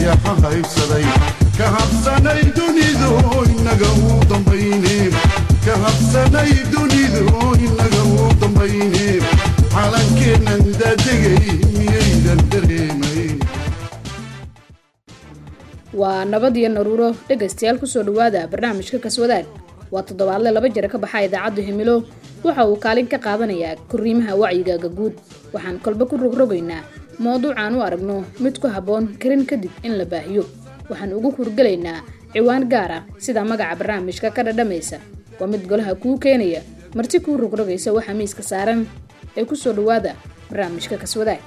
ayaxa haybsaday ka habsanay dunidu inaga u dambayne ka habsanay dunidu inaga u dambayne calankeennan daadegay miyaydan dareemayn waa nabad iyo naruuro dhegaystayaal kusoo dhawaada barnaamijka kaswadaag waa toddobaadle laba jira ka baxa idaacadda himilo waxa uu kaalin ka qaadanayaa korriimaha wacyigaaga guud waxaan kolba ku rogrogaynaa mowduucaan u aragno mid ku habboon karin kadib in la baahiyo waxaan ugu hurgelaynaa ciwaan gaar ah sida magaca barnaamijka ka dhadhamaysa waa mid golaha kuu keenaya marti kuu rogrogaysa waxaa miiska saaran ee kusoo dhawaada barnaamijka kaswadaag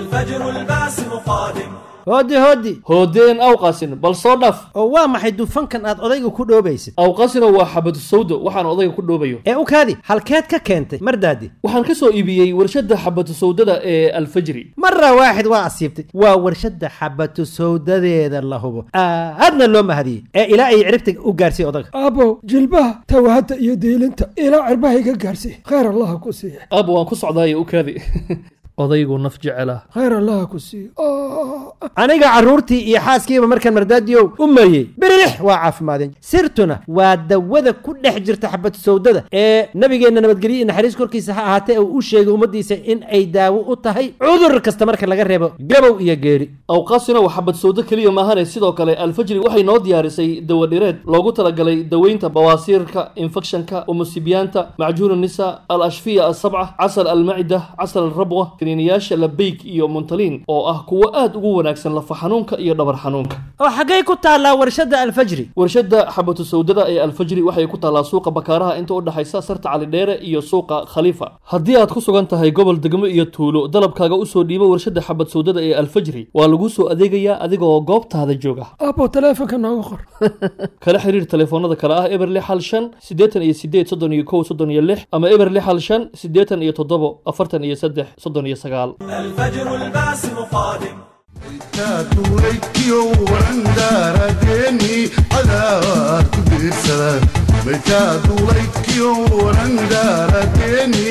hooddi hooddi hoodeen awqasin bal soo dhaf oo waa maxay dufankan aad odayga ku dhoobaysid awqasina waa xabadu sawdo waxaan odayga ku dhoobayo ee u kaadi halkeed ka keentay mardaadi waxaan ka soo iibiyey warshadda xabadu sawdada ee alfajri mara waaxid waa asiibtay waa warshadda xabatu sawdadeeda la hubo aadna loo mahadiyey ee ilaa ay ciribta u gaarsiiy odaga aabow jilbaha tawahadda iyo diilinta ilaa cirbaha iga gaarsiiy khayr allaha ku siiya aab waan ku socdaayo u kaadi odaygu naf jecela khayr allaha ku siiya aniga carruurtii iyo xaaskiiba markaan mardaadiyow u mariyey birilix waa caafimaadeen sirtuna waa dawada ku dhex jirta xabad sawdada ee nabigeenna nabadgelyo iyo naxariis korkiisa ha ahaatee uu u sheegay ummaddiisa in ay daawo u tahay cudur kasta marka laga reebo gabow iyo geeri awqaasina waa xabad sawdo keliya maahane sidoo kale alfajri waxay noo diyaarisay dawadhireed loogu talagalay daweynta bawaasiirka infekshanka umusibiyaanta macjuun nisa al ashfiya asabca casal almacida casal alrabwa kiniiniyaasha labeyk iyo muntaliin oo ah kuwo aad ugu wanaagsan lafa xanuunka iyo dhabar xanuunka oo xaggay ku taallaa warshadda alfajri warshadda xabatu sawdada ee alfajri waxay ku taallaa suuqa bakaaraha inta u dhexaysa sarta calidheere iyo suuqa khaliifa haddii aad ku sugan tahay gobol degmo iyo tuulo dalabkaaga usoo dhiibo warshadda xabad sawdada ee alfajri waa laguu soo adeegayaa adigaoo goobtaada jooga aabow taleefonka nooga qor kala xiriir telefoonada kale ah eber lix hal shan siddeetan iyo sideed soddon iyo kow soddon iyo lix ama eber lix hal shan siddeetan iyo toddobo afartan iyo saddex soddon iyo sagaal maytaatuulaykiyo warandaaradeeni cadaad ku biirsada maytaatuulaykiyo warandaaradeeni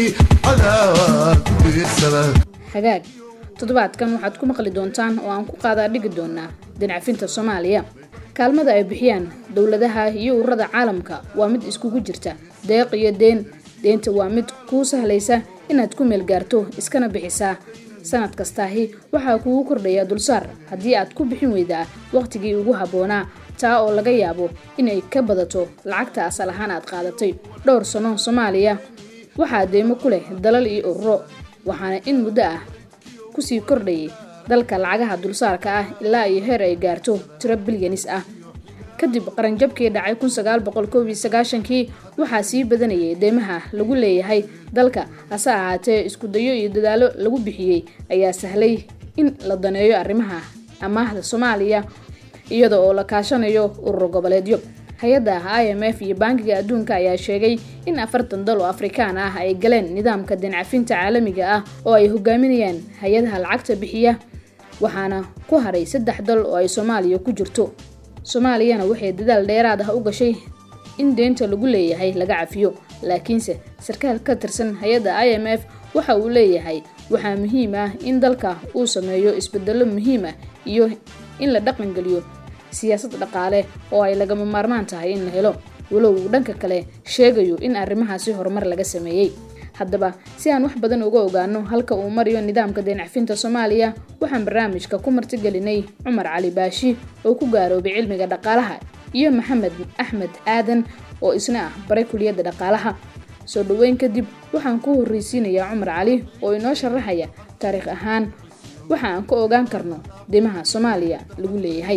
cadaad ku biirsada hagaag toddobaadkan waxaad ku maqli doontaan oo aan ku qaadaa dhigi doonaa dinacafinta soomaaliya kaalmada ay bixiyaan dowladaha iyo ururada caalamka waa mid iskugu jirta deeq iyo deen deenta waa mid kuu sahlaysa inaad ku meel gaarto iskana bixisaa sanad kastaahi waxaa kugu kordhaya dulsaar haddii aad ku bixin weydaa wakhtigii ugu habboonaa taa oo laga yaabo inay ka badato lacagta asal ahaan aad qaadatay dhowr sano soomaaliya waxaa deymo ku leh dalal iyo ururo waxaana in muddo ah kusii kordhayay dalka lacagaha dulsaarka ah ilaa iyo heer ay gaarto tiro bilyanis ah kadib qaranjabkii dhacay kun sagaal boqol koob iyo sagaashankii waxaa sii badanayay deymaha lagu leeyahay dalka hase ahaatee iskudayo iyo dadaalo lagu bixiyey ayaa sahlay in la daneeyo arrimaha amaahda soomaaliya iyada oo la kaashanayo urur goboleedyo hay-adda i m f iyo bankiga adduunka ayaa sheegay in afartan dal oo afrikaan ah ay galeen nidaamka dincafinta caalamiga ah oo ay hogaaminayaan hay-adaha lacagta bixiya waxaana ku haray saddex dal oo ay soomaaliya ku jirto soomaaliyana waxay dadaal dheeraad ah u gashay in deynta lagu leeyahay laga cafiyo laakiinse sarkaal ka tirsan hay-adda i m f waxa uu leeyahay waxaa muhiim ah in dalka uu sameeyo isbedelo muhiim ah iyo in la dhaqangeliyo siyaasad dhaqaale oo ay lagama maarmaan tahay in la helo walow uu dhanka kale sheegayo in arrimahaasi horumar laga sameeyey haddaba si aan wax badan uga ogaano halka uu marayo nidaamka deencafinta soomaaliya waxaan barnaamijka ku martigelinay cumar cali baashi oo ku gaaroobay cilmiga dhaqaalaha iyo maxamed axmed aadan oo isna ah baray kuliyadda dhaqaalaha soo dhoweyn kadib waxaan ku horreysiinayaa cumar cali oo inoo sharaxaya taariikh ahaan waxa aan ka ogaan karno deymaha soomaaliya lagu leeyahay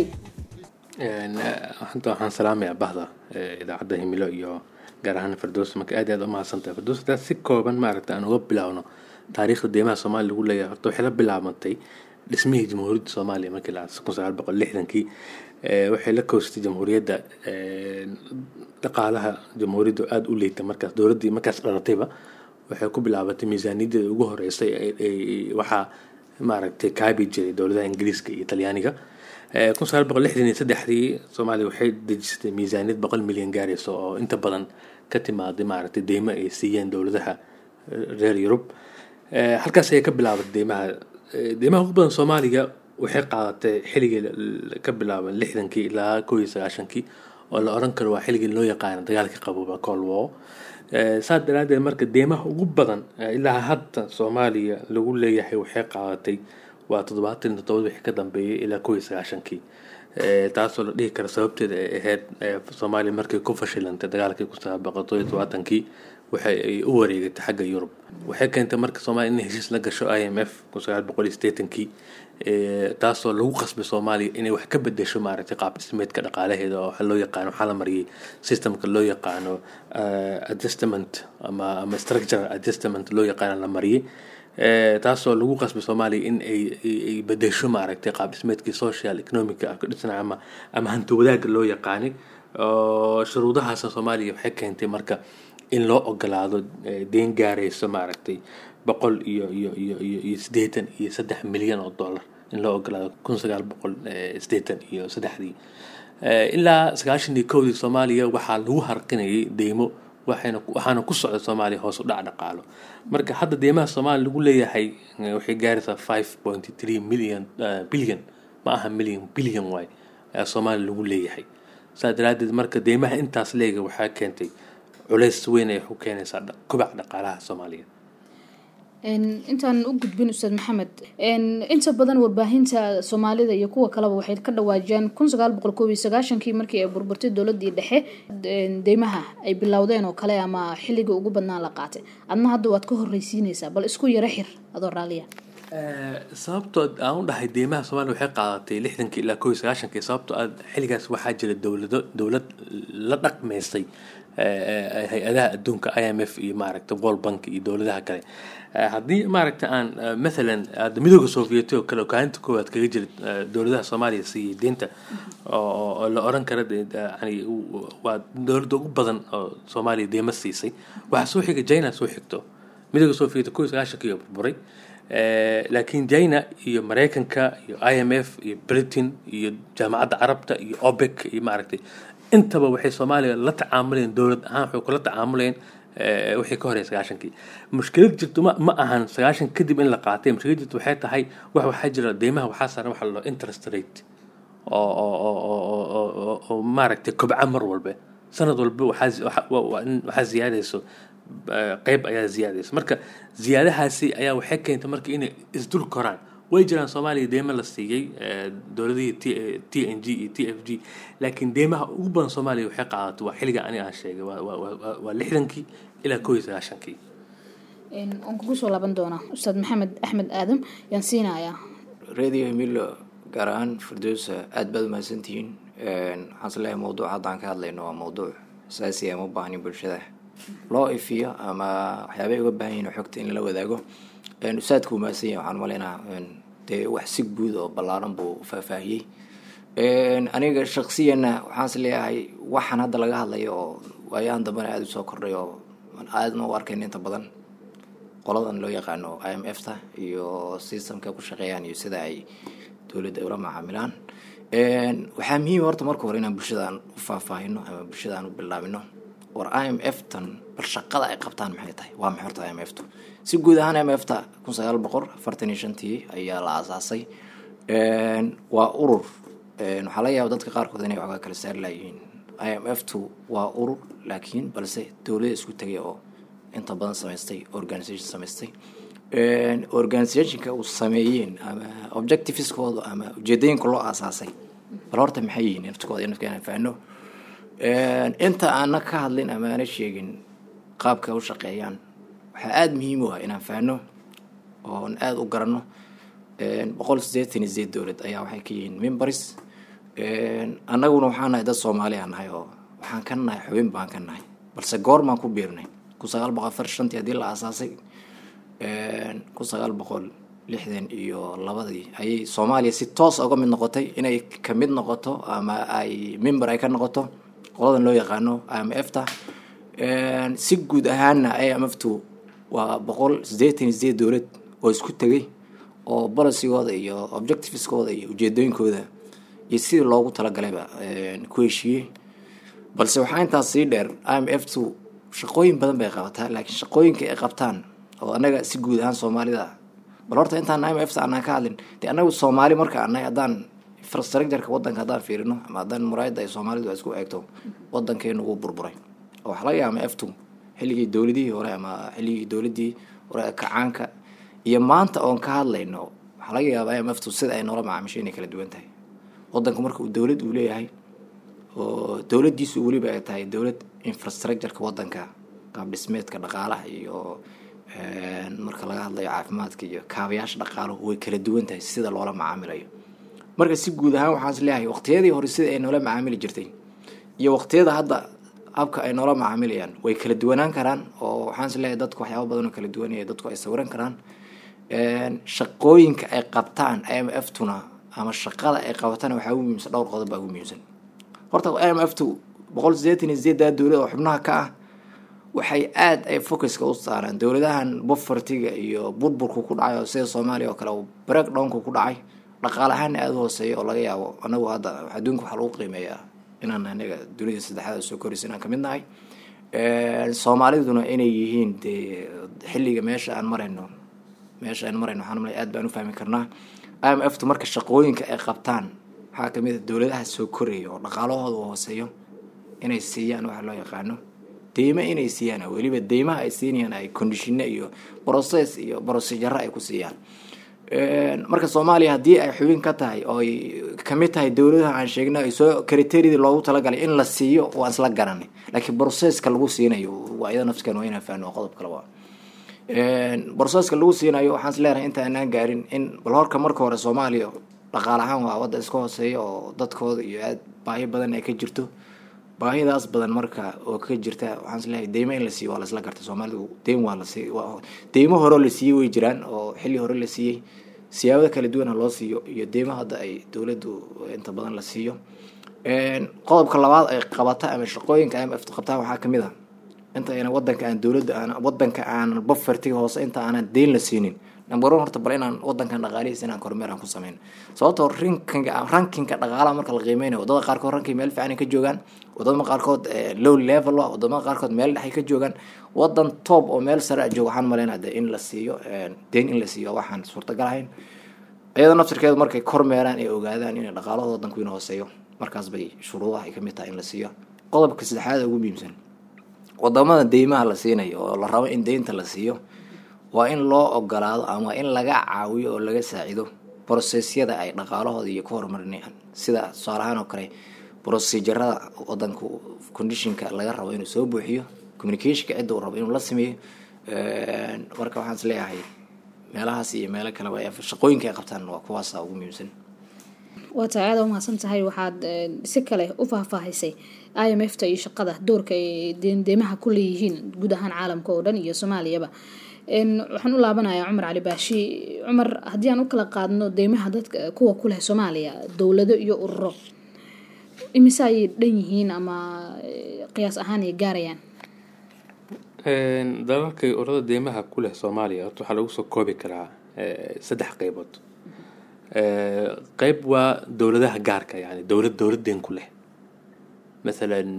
hadda waxaan salaamayaa bahda idaacadda himilo iyo gaar ahaan fardoos marka aad aad u mahadsantahay fardoos hadaa si kooban maaragta aan uga bilaawno taariikhda deymaha soomaaliya lagu leeyahay horta waxay la bilaabantay dhismihii jamhuuriyadda soomaaliya markii la kun sagaal boqol lixdankii waxay la koostay jamhuuriyadda dhaqaalaha jamhuuriyaddu aada u leeytay markaas dowladdii markaas dhalatayba waxay ku bilaabatay miisaaniyadeeda ugu horeysay waxaa maaragtay kaabi jiray dowladaha ingiriiska iyo talyaaniga kun sagaal boqol lixdan iyo saddexdii soomaaliya waxay dejisatay miisaaniyad boqol milyan gaaraysa oo inta badan ka timaaday maaragtay deymo ay siiyeen dowladaha reer yurub halkaas ayay ka bilaabatay deymaha deymaha ugu badan soomaaliga waxay qaadatay xilligii la- la- ka bilaaban lixdankii ilaa kow iyo sagaashankii oo la oran karo waa xilligii loo yaqaano dagaalkii qabooba cold war Eh, saas daraadeed marka deemaha ugu badan eh, ilaa hadda soomaaliya lagu leeyahay waxay qaadatay waa toddobaatan iyo toddoba wixii ka dambeeyay ilaa kow iyo sagaashankii Eh, taasoo la dhihi karo sababteeda ay ahayd eh, soomaaliya markay ku fashilantay dagaalkii kun sagaal boqol toddoba iyo todobaatankii waxay ay u wareegatay xagga yurub waxay keentay marka soomaaliya inay heshiis la gasho i m f kun sagaal boqol iyo siddeetankii Eh, taasoo lagu qasbay soomaaliya inay wax ka bedesho maaragtay qaab dhismeedka dhaqaalaheeda oo waxa loo yaqaano waxaa la mariyay systemka loo yaqaano eh, adjustment ama ama structural adjustment loo yaqaano la mariyay Eh, taasoo lagu qasbay soomaaliya in ay ay- ay bedesho maaragtay qaab dhismeedkii social economic ah ka dhisnaa ama ama hanti wadaagga loo yaqaanay oo shuruudahaasna soomaaliya waxay keentay marka in loo ogolaado eh, deyn gaarayso maaragtay boqol iyo iyo iyo iyo iyo siddeetan iyo saddex milyan oo dollar in loo ogolaado kun sagaal boqol eh, siddeetan iyo saddexdii Eh, ilaa sagaashan iyo kowdii soomaaliya waxaa lagu harqinayay deymo waxayna waxaana ku socda soomaaliya hoos u dhac dhaqaalo marka hadda deymaha soomaaliya lagu leeyahay eh, waxay gaaraysaa five point three million eh, billion ma aha million billion waay ayaa soomaaliya lagu leeyahay saa daraadeed marka deymaha intaas leega waxaa keentay culays weyn ay ku keenaysaa dha- kobaca dhaqaalaha soomaaliya Een, intaan u gudbin ustaad maxamed een, inta badan warbaahinta soomaalida iyo kuwa kaleba waxay ka dhawaajiyaan kun sagaal boqol koob iyo sagaashankii markii ay burburtay dowladii dhexe een, deymaha ay bilowdeen oo kale ama xilligii ugu badnaa la qaatay adna hadda waad ka horreysiinaysaa bal isku yaro xir adoo raalliya sababtoo aan u dhahay deymaha soomaaliya waxay qaadatay lixdankii ilaa kow iyo sagaashankii sababtoo ah xilligaas waxaa jira dowlado dowlad la dhaqmaysay eh, eh, hay-adaha adduunka i m f iyo maaragta world bank iyo dowladaha kale Eh, haddii maaragta aan eh, mathalan hadda midooda sovieti oo kale oo kaalinta koowaad kaga jira eh, dowladaha soomaaliya siiyey deynta oo oo- oo la oran kara de- de- yani u- waa dowladda ugu badan oo soomaaliya deyma siisay waxaa soo xiga china soo xigto midooda sovieti kow iyo sagaashankii oo burburay Eh, laakiin china iyo mareykanka iyo i m f iyo britain iyo jaamacadda carabta iyo opec iyo maaragtay intaba waxay soomaaliya la tacaamuleen dowlad ahaan waxay kula tacaamuleen eh, wixii ka horey sagaashankii mushkilad jirto ma, ma ahan sagaashan kadib in la qaatay mushkilad jirto waxay tahay wax waxaa jira deymaha waxaa saaran waxa la dhaho interest rate oo oo oo oo oo- oo oo oo maaragtay kobca mar walba sanad walba waxaa zi- waxa- wa- wa- in- waxaa ziyaadayso eh, qeyb ayaa ziyaadayso marka ziyaadahaasi ayaa waxay keentay marka inay isdul koraan way jiraan soomaaliya deema la siiyey eh, dowladihii t t n g iyo t f g laakiin deemaha ugu badan soomaaliya waxay qaadatay waa xilliga aniga aan sheegay waa- waa- waa waa- waa lixdankii ilaa kow iyo sagaashankii Een, waan kugu soo laaban doonaa ustaad maxamed axmed aadam yaan siinayaa radio hemilo gaar ahaan firdowsa aad baad umahadsantihiin waxaan is leeyahay mawduuca haddaan ka hadlayno waa mawduuc asaasi ama u baahnin bulshada loo ifiyo ama waxyaabay uga baahan yihin xogta in lala wadaago usaadku uu mahadsan yahay waxaan umaleynaa dee wax si guud oo ballaaran buu faahfaahiyey aniga shaksiyana waxaan is leeyahay waxaan hadda laga hadlayo oo waayahan dambena aada usoo kordhay oo aadna u arkayn inta badan qoladan loo yaqaano i m f ta iyo systemka ku shaqeeyaan iyo sida ay dowladda ula macaamilaan waxaa muhiim horta marka hore inaan bulshadaan u faahfaahino ama bulshadaan u bilaabino war i m f tan bal shaqada ay qabtaan maxay tahay waa maxay horta i m f tu si guud ahaan i m f ta kun sagaal boqol afartan iyo shantii ayaa la aasaasay waa urur waxaa laga yaaba dadka qaarkood inay waxoogaa kala saari laayihiin i m f tu waa urur laakiin balse dowlada isku tegay oo inta badan samaystay organisation samaystay organisationka uu sameeyeen ama objectiveskooda ama ujeedooyinka loo aasaasay bal horta maxay yihiin naftkooda nafka inaan fahno inta aana ka hadlin ama aana sheegin qaabka u shaqeeyaan waxaa aada muhiim u ah inaan fahno oon aada u garanno boqol sideetan iyo sideed dowlad ayaa waxay ka yihiin members annaguna waxaan nahay dad soomaali aan nahay oo waxaan ka nahay xubin baan ka nahay balse goormaan ku biirnay kun sagaal boqol afar shantii haddii la aasaasay kun sagaal boqol lixdan iyo labadii ayay soomaaliya si toos uga mid noqotay inay ka mid noqoto ama ay member ay ka noqoto qoladan loo yaqaano i m f ta si guud ahaanna i m f tu waa boqol sideetan iyo sideed dowlad oo isku tegay oo bolicygooda iyo objectiveskooda iyo ujeedooyinkooda iyo sidii loogu talagalayba ku heshiiyey balse waxaa intaas sii dheer i m f tu shaqooyin badan bay qabataa laakiin shaqooyinka ay qabtaan oo annaga si guud ahaan soomaalida bal horta intaan i m f aanaan ka hadlin dee annagu soomaali marka anay haddaan infrastructureka wadanka haddaan fiirino ama haddaan muraayadda ay soomaalidu isku eegto wadankeenu wuu burburay oo waxaa laga yaaba eftu xilligii dowladihii hore ama xilligii dowladii hore ee kacaanka iyo maanta oon ka hadlayno waxaa laga yaabaa im eftu sida ay noola macaamisho inay kala duwan tahay wadanku marka uu dowlad uu leeyahay oo dowladdiisu weliba ay tahay dowlad infrastructureka wadanka qaab dhismeedka dhaqaalaha iyo marka laga hadlayo caafimaadka iyo kaabayaasha dhaqaaluhu way kala duwan tahay sida loola macaamilayo marka si guud ahaan waxaan is leeyahay waqtiyadii hore sida ay noola macaamili jirtay iyo waqtiyada hadda habka ay noola macaamilayaan way kala duwanaan karaan oo waxaan is leeyahay dadku waxyaaba badan oo kala duwanaya dadku ay sawiran karaan shaqooyinka ay qabtaan i m f tuna ama shaqada ay qabatana waxaa ugu muhiimsan dhowr qodob baa ugu muhiimsan horta i m f tu boqol sideetan iyo sideedaa dowlad oo xubnaha ka ah waxay aada ay focuska u saaraan dowladahan bofartiga iyo burburku ku dhacay oo sida soomaaliya oo kale break downku ku dhacay dhaqaale ahaana aada u hooseeya oo laga yaabo anagu hadda adduunka waxaa lagu qiimeeyaa inaan anaga dunida saddexaad soo koraysa inaan kamid nahay soomaaliduna inay yihiin dee xilliga meesha aan marayno meesha aan marayno waxaan malay aad baan u fahmi karnaa i m f tu marka shaqooyinka ay qabtaan waxaa kamid a dowladaha soo koraya oo dhaqaalahooda hooseeyo inay siiyaan waxa loo yaqaano deymo inay siiyaan weliba deymaha ay siinayaan ay conditione iyo process iyo procedure ay ku siiyaan marka soomaaliya haddii ay xubin ka tahay oo ay kamid tahay dowladaha aan sheegna ay soo criteridii loogu talagalay in la siiyo waan isla garanay laakiin processka lagu siinayo waa iyada nafskan waa inaan fahno qodob kale waa processka lagu siinayo waxaan is leenahay inta aanaan gaarin in bal horka marka hore soomaaliya dhaqaal ahaan waa wadda iska hooseeya oo dadkooda iyo aad baahi badan ay ka jirto baahidaas badan marka oo ka jirta waxaan is leeyahay deymo in la siiyo waa la isla garta soomaalidu deym waa la siiy deymo horeo la siiyey way jiraan oo xilli hore la siiyey siyaabada kala duwana loo siiyo iyo deymo hadda ay dowladdu inta badan la siiyo qodobka labaad ay qabata ama shaqooyinka im f qabtaan waxaa kamid a inta ayna wadanka aan dowladda aan wadanka aan bafartiga hoose inta aanan deyn la siinin number one horta bal inaan wadankan dhaqaalihiis inaan kormeer aan ku sameyn sababtoo rankinga rankinka dhaqaalaha marka la qiimeynayo wadada qaarkood rankii meel fiican ay ka joogaan wadamada qaarkood low level ah wadamada qaarkood meel dhexay ka joogaan wadan top oo meel sare a jooga waxaan maleynaa de in la siiyo deyn in la siiyo waxaan suurtagal ahayn iyada naftirkeedu markay kormeeraan ay ogaadaan inay dhaqaalahooda wadanku in hooseeyo markaas bay shuruudaha ay kamid tahay in la siiyo qodobka saddexaad ugu muhiimsan wadamada deymaha la siinayo oo la rabo in deynta la siiyo waa in loo ogolaado ama in laga caawiyo oo laga saacido brosesyada ay dhaqaalahooda iyo ka horumarinayaan sida tusaalahaan oo kale brosejarada wadanka conditionka laga rabo inuu soo buuxiyo communicationka cidda uu rabo inuu la sameeyo marka waxaan is leeyahay meelahaas iyo meelo kaleba shaqooyinka ay qabtaan waa kuwaasa ugu muhiimsan waa tahay aada umahadsan tahay waxaad si kale u faahfaahisay i m f ta iyo shaqada doorka ay deendeymaha ku leeyihiin guud ahaan caalamka oo dhan iyo soomaaliyaba waxaan u laabanayaa cumar cali baashi cumar haddii aan u kala qaadno deymaha dadka kuwa ku leh soomaaliya dowlado iyo ururo imise ayay dhan yihiin ama qiyaas ahaan ay gaarayaan dalalkay ururada deymaha ku leh soomaaliya horta waxaa lagu soo koobi karaa saddex qeybood qeyb waa dowladaha gaarka yani dowlad dowlad deen ku leh mathalan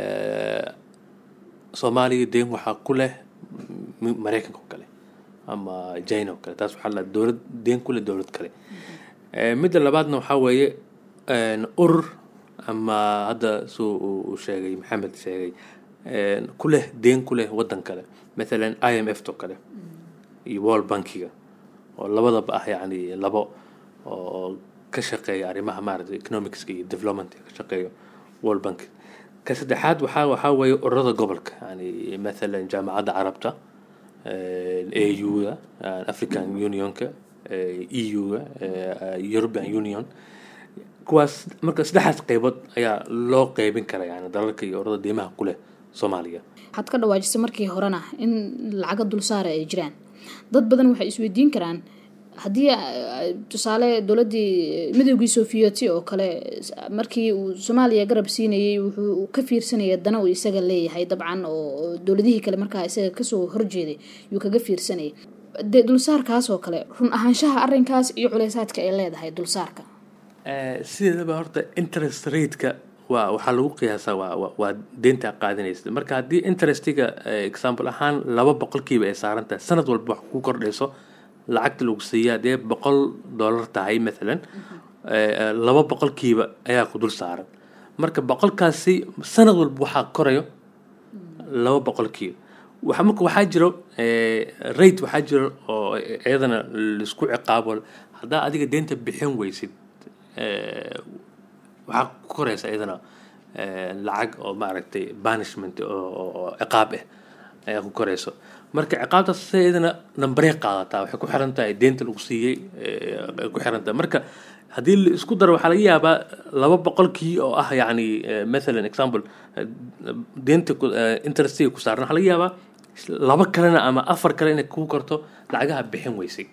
soomaaliya deen waxaa ku leh mareykanka oo kale ama china oo kale taas waxaa la dowlad deen ku leh dowlad kale midda labaadna waxaa weeye urur ama hadda suu uu sheegay maxamed sheegay ku leh deen ku leh waddan kale mathalan i m f to kale iyo world bankiga oo labadaba ah yacni labo oo ka shaqeeya arrimaha maaragtay economicska iyo development ka shaqeeyo world bank ka saddexaad waxaa waxaa weeye ururada gobolka yani mathalan jaamacadda carabta a u-ga african unionka e u-ga european union kuwaas marka saddexdaas qeybood ayaa loo qeybin kara yani dalalka iyo ururada deymaha ku leh soomaaliya waxaad ka dhawaajisay markii horena in lacaga dulsaara ay jiraan dad badan waxay isweydiin karaan haddii tusaale dowladdii midoogii sofiyeeti oo kale markii uu soomaaliya garab siinayay wuxuu ka fiirsanaya dana uu isaga leeyahay dabcan oo dowladihii kale markaa isaga kasoo horjeeday yuu kaga fiirsanayay de dulsaarkaas oo kale run ahaanshaha arrinkaas iyo culeysaadka ay leedahay dulsaarka sideedaba horta interest rateka waa waxaa lagu qiyaasaa waa waa deynta qaadanaysa marka haddii interestiga example ahaan laba boqolkiiba ay saaran tahay sanad walba wax ku kordhayso lacagta lagu siiya dee boqol dollar tahay maalan eh, laba boqolkiiba ayaa ku dul saaran marka boqolkaasi sanad walba waxaa korayo laba boqolkiiba waxa marka waxaa jiro eh, rate waxaa jiro oo iyadana laisku ciqaabo haddaa adiga deenta bixin weysid eh, waxaa ku koraysa iyadana eh, lacag oo maaragtay banishment oo oo- oo ciqaab ah ayaa ku korayso marka ciqaabtaas se iyadana nambarey qaadataa waxay ku xiran tahay deenta lagu siiyey eh, ay ku xiran tahay marka haddii la isku daro waxaa laga yaabaa laba boqolkii oo ah yacni eh, mathalan example eh, deenta ku- eh, interestiga ku saaran waxaa laga yaabaa laba kalena ama afar kale inay kuu korto lacagaha bixin weysay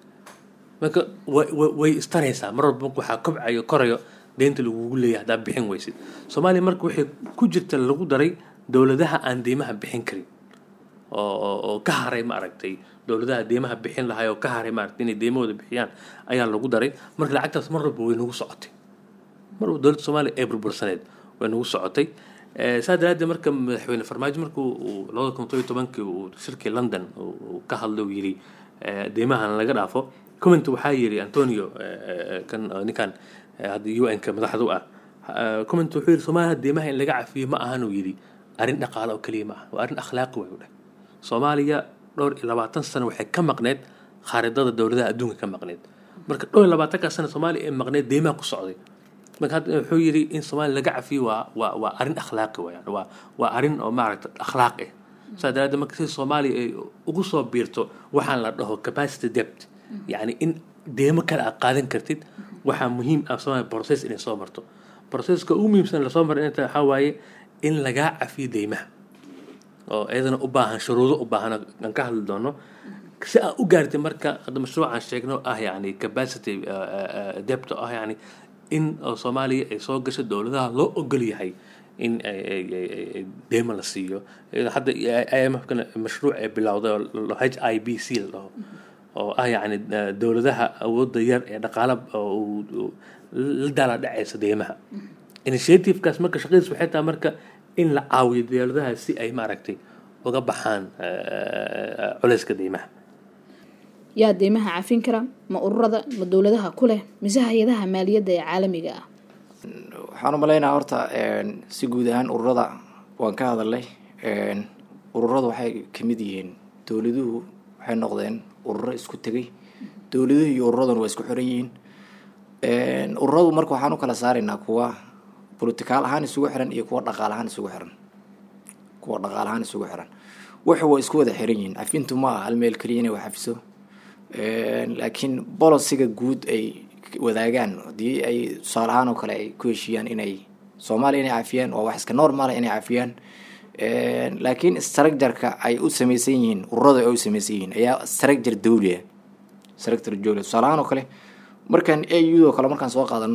marka way way- way istaraysaa mar walba marka waxaa kobcayo korayo deynta lagugu leeyahay haddaa bixin weysid soomaaliya marka waxay ku jirta lagu daray dowladaha aan deymaha bixin karin oo oo- oo ka haray maaragtay dowladaha deymaha bixin lahay oo ka haray maaragtay inay deymahooda bixiyaan ayaa lagu daray marka lacagtaas mar walba way nagu socotay mar walba dowladda soomaaliya ee burbursaneed way nagu socotay Eh, saa daraaddeed marka madaxweyne farmaajo markuu uu labada kun todobiyo tobankii uu shirkii london uu uu ka hadlay uu yidhi eh, deymahan laga dhaafo comment waxaa yidhi antonio eh, eh, kan eh, ninkan eh, hadda un ka madaxda u ah Eh, comment wuxuu yidhi soomaaliya deymaha in laga cafiyo ma ahan uu yidhi arrin dhaqaale oo keliya ma aha waa arrin akhlaaqi way u dheh soomaaliya dhowr iyo labaatan sano waxay ka maqneed khaaridada dowladaha adduunka ka maqneed marka dhowr iyo labaatanka sano soomaaliya ee maqneed deymaha ku socday marka hadda wuxuu yidhi in soomaaliya laga cafiyo waa waa waa arrin akhlaaqi wayaan waa waa arrin oo maaragta akhlaaq ah saa daraaddeed marka si soomaaliya ay ugu soo biirto waxaan la dhaho capacity debt yacni in deemo kale aad qaadan kartid waxaa muhiim ah soomaaliya process inay soo marto processka ugu muhiimsan lasoo maray inta waxaa waaye in lagaa cafiyo deymaha oo iyadana u baahan shuruudo u baahan aan ka hadli doono si aan u gaartay marka hadda mashruucaan sheegno ah yani capacity uh, uh, debt oo ah yani in oo soomaaliya ay soo gasho dowladaha loo ogol yahay in ay- ay- ay- ay- ay deymo la siiyo Iyadoo hadda imfkana mashruuc ay bilowday oo la- h i b c la dhaho oo ah yani uh, dowladaha awoodda yar ee dhaqaala oo uu- uu la daala dhacaysa deymaha initiativekaas marka shaqadiis waxay tahay marka in la caawiyo dowladaha si ay maaragtay uga baxaan uh, culayska deymaha yaa deymaha cafin kara ma ururada ma dowladaha ku leh mise hay-adaha maaliyadda ee caalamiga ah waxaan u maleynayaa horta een, si guud ahaan ururada waan ka hadalnay een, ururadu waxay ka mid yihiin dowladuhu waxay noqdeen ururo isku tegay dowladuhu iyo ururaduna waa isku xiran yihiin Een, ururadu marka waxaan u kala saaraynaa kuwa politikaal ahaan isugu xiran iyo kuwa dhaqaal ahaan isugu xiran kuwa dhaqaal ahaan isugu xiran waxa waa isku wada xiran yihiin cafintu ma aha hal meel keliya inay wax cafiso Een, laakiin bolosiga guud ay wadaagaan haddii ay tusaale ahaan oo kale ay ku heshiiyaan inay soomaaliya inay cafiyaan waa wax iska normal inay cafiyaan Een, laakiin structureka ay u samaysan yihiin ururada ay u samaysan yihiin ayaa structure dawli ah structure dawli tusaale ahaan oo kale markaan au oo kale markaan soo qaadano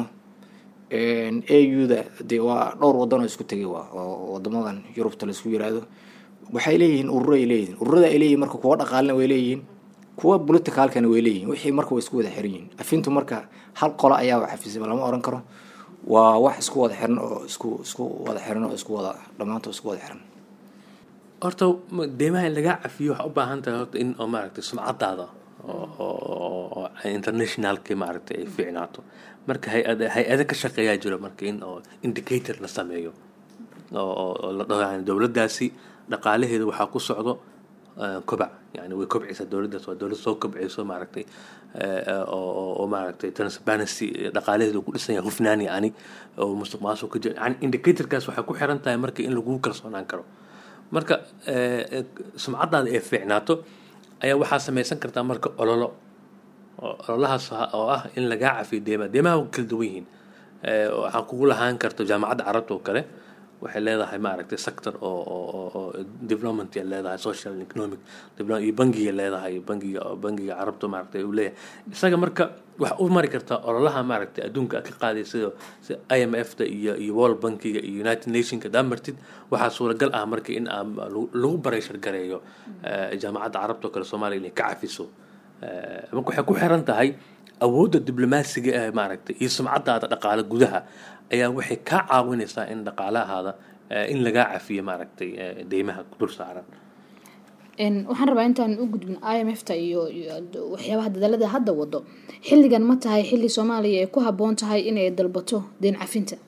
au da dee waa dhowr wadan oo isku tegay waa oo wadamadan yurubta laisku yiraahdo waxay leeyihiin ururo ay leeyihiin ururada ay leeyihiin marka kuwa dhaqaalina way leeyihiin kuwa politicalkana way leeyihiin wixii marka way isku wada xiran yihiin afintu marka hal qolo ayaa wax xafisay lama oran karo waa wax isku wada xiran oo isku isku wada xiran oo isku wada dhammaantood isku wada xiran horta ma- deymaha in lagaa cafiyo waxaa u baahan tahay horta in oo maaragtay sumcadaada oo- oo oo internationalki maaragtay ay fiicnaato marka hay-ada hay-ada ka shaqeeyaa jiro marka in oo indicator la sameeyo oo oo- oo la dhaho yani dowladdaasi dhaqaalaheeda waxaa ku socdo eh, kobac yani way kobcaysaa dowladdaas waa dowlad soo kobcayso maaragtay eh, eh, oo oo- oo maaragtay transparency dhaqaalaheeda uu ku dhisan yahay hufnaan yani oo musuq maasuq ka jiro yani indicatorkaas waxay ku xiran tahay marka in lagu kalsoonaan karo marka eh, eh, sumcadaada ee fiicnaato ayaa waxaa samaysan kartaa marka ololo oo ololahaas ah- oo ah in lagaa cafiyo deemaha deemaha waa kala duwan yihiin Eh, waxaa kugu lahaan karto jaamacadda carabta oo kale waxay leedahay maaragtay sector oo oo oo- oo development ay leedahay social and economic development iyo bangiga leedahay bangiga oo bangiga carabta maaragtay uu leeyahay isaga marka waxaa u mari kartaa ololaha maaragtay adduunka aad ka qaaday sida sida i m f da iyo iyo world bankiga iyo united nationka hadaa martid waxaa suuragal ah marka in aan lagu- lagu barayshar gareeyo eh, jaamacadda carabta oo kale soomaaliya inay ka cafiso Eh, marka waxay ku xiran tahay awoodda diblomaasiga ee maaragtay iyo sumcadaada dhaqaale gudaha ayaa waxay kaa caawinaysaa in dhaqaalahaada eh, in lagaa cafiyo maaragtay eh, deymaha dul saaran waxaan rabaa intaan u gudbin i m f ta iyo waxyaabaha dadaalada hadda wado xilligan ma tahay xilli soomaaliya ay ku haboon tahay inay dalbato deen cafinta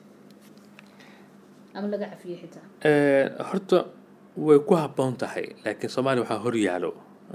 ama laga cafiyo xitaa horta way ku haboon tahay laakiin soomaaliya waxaa horyaalo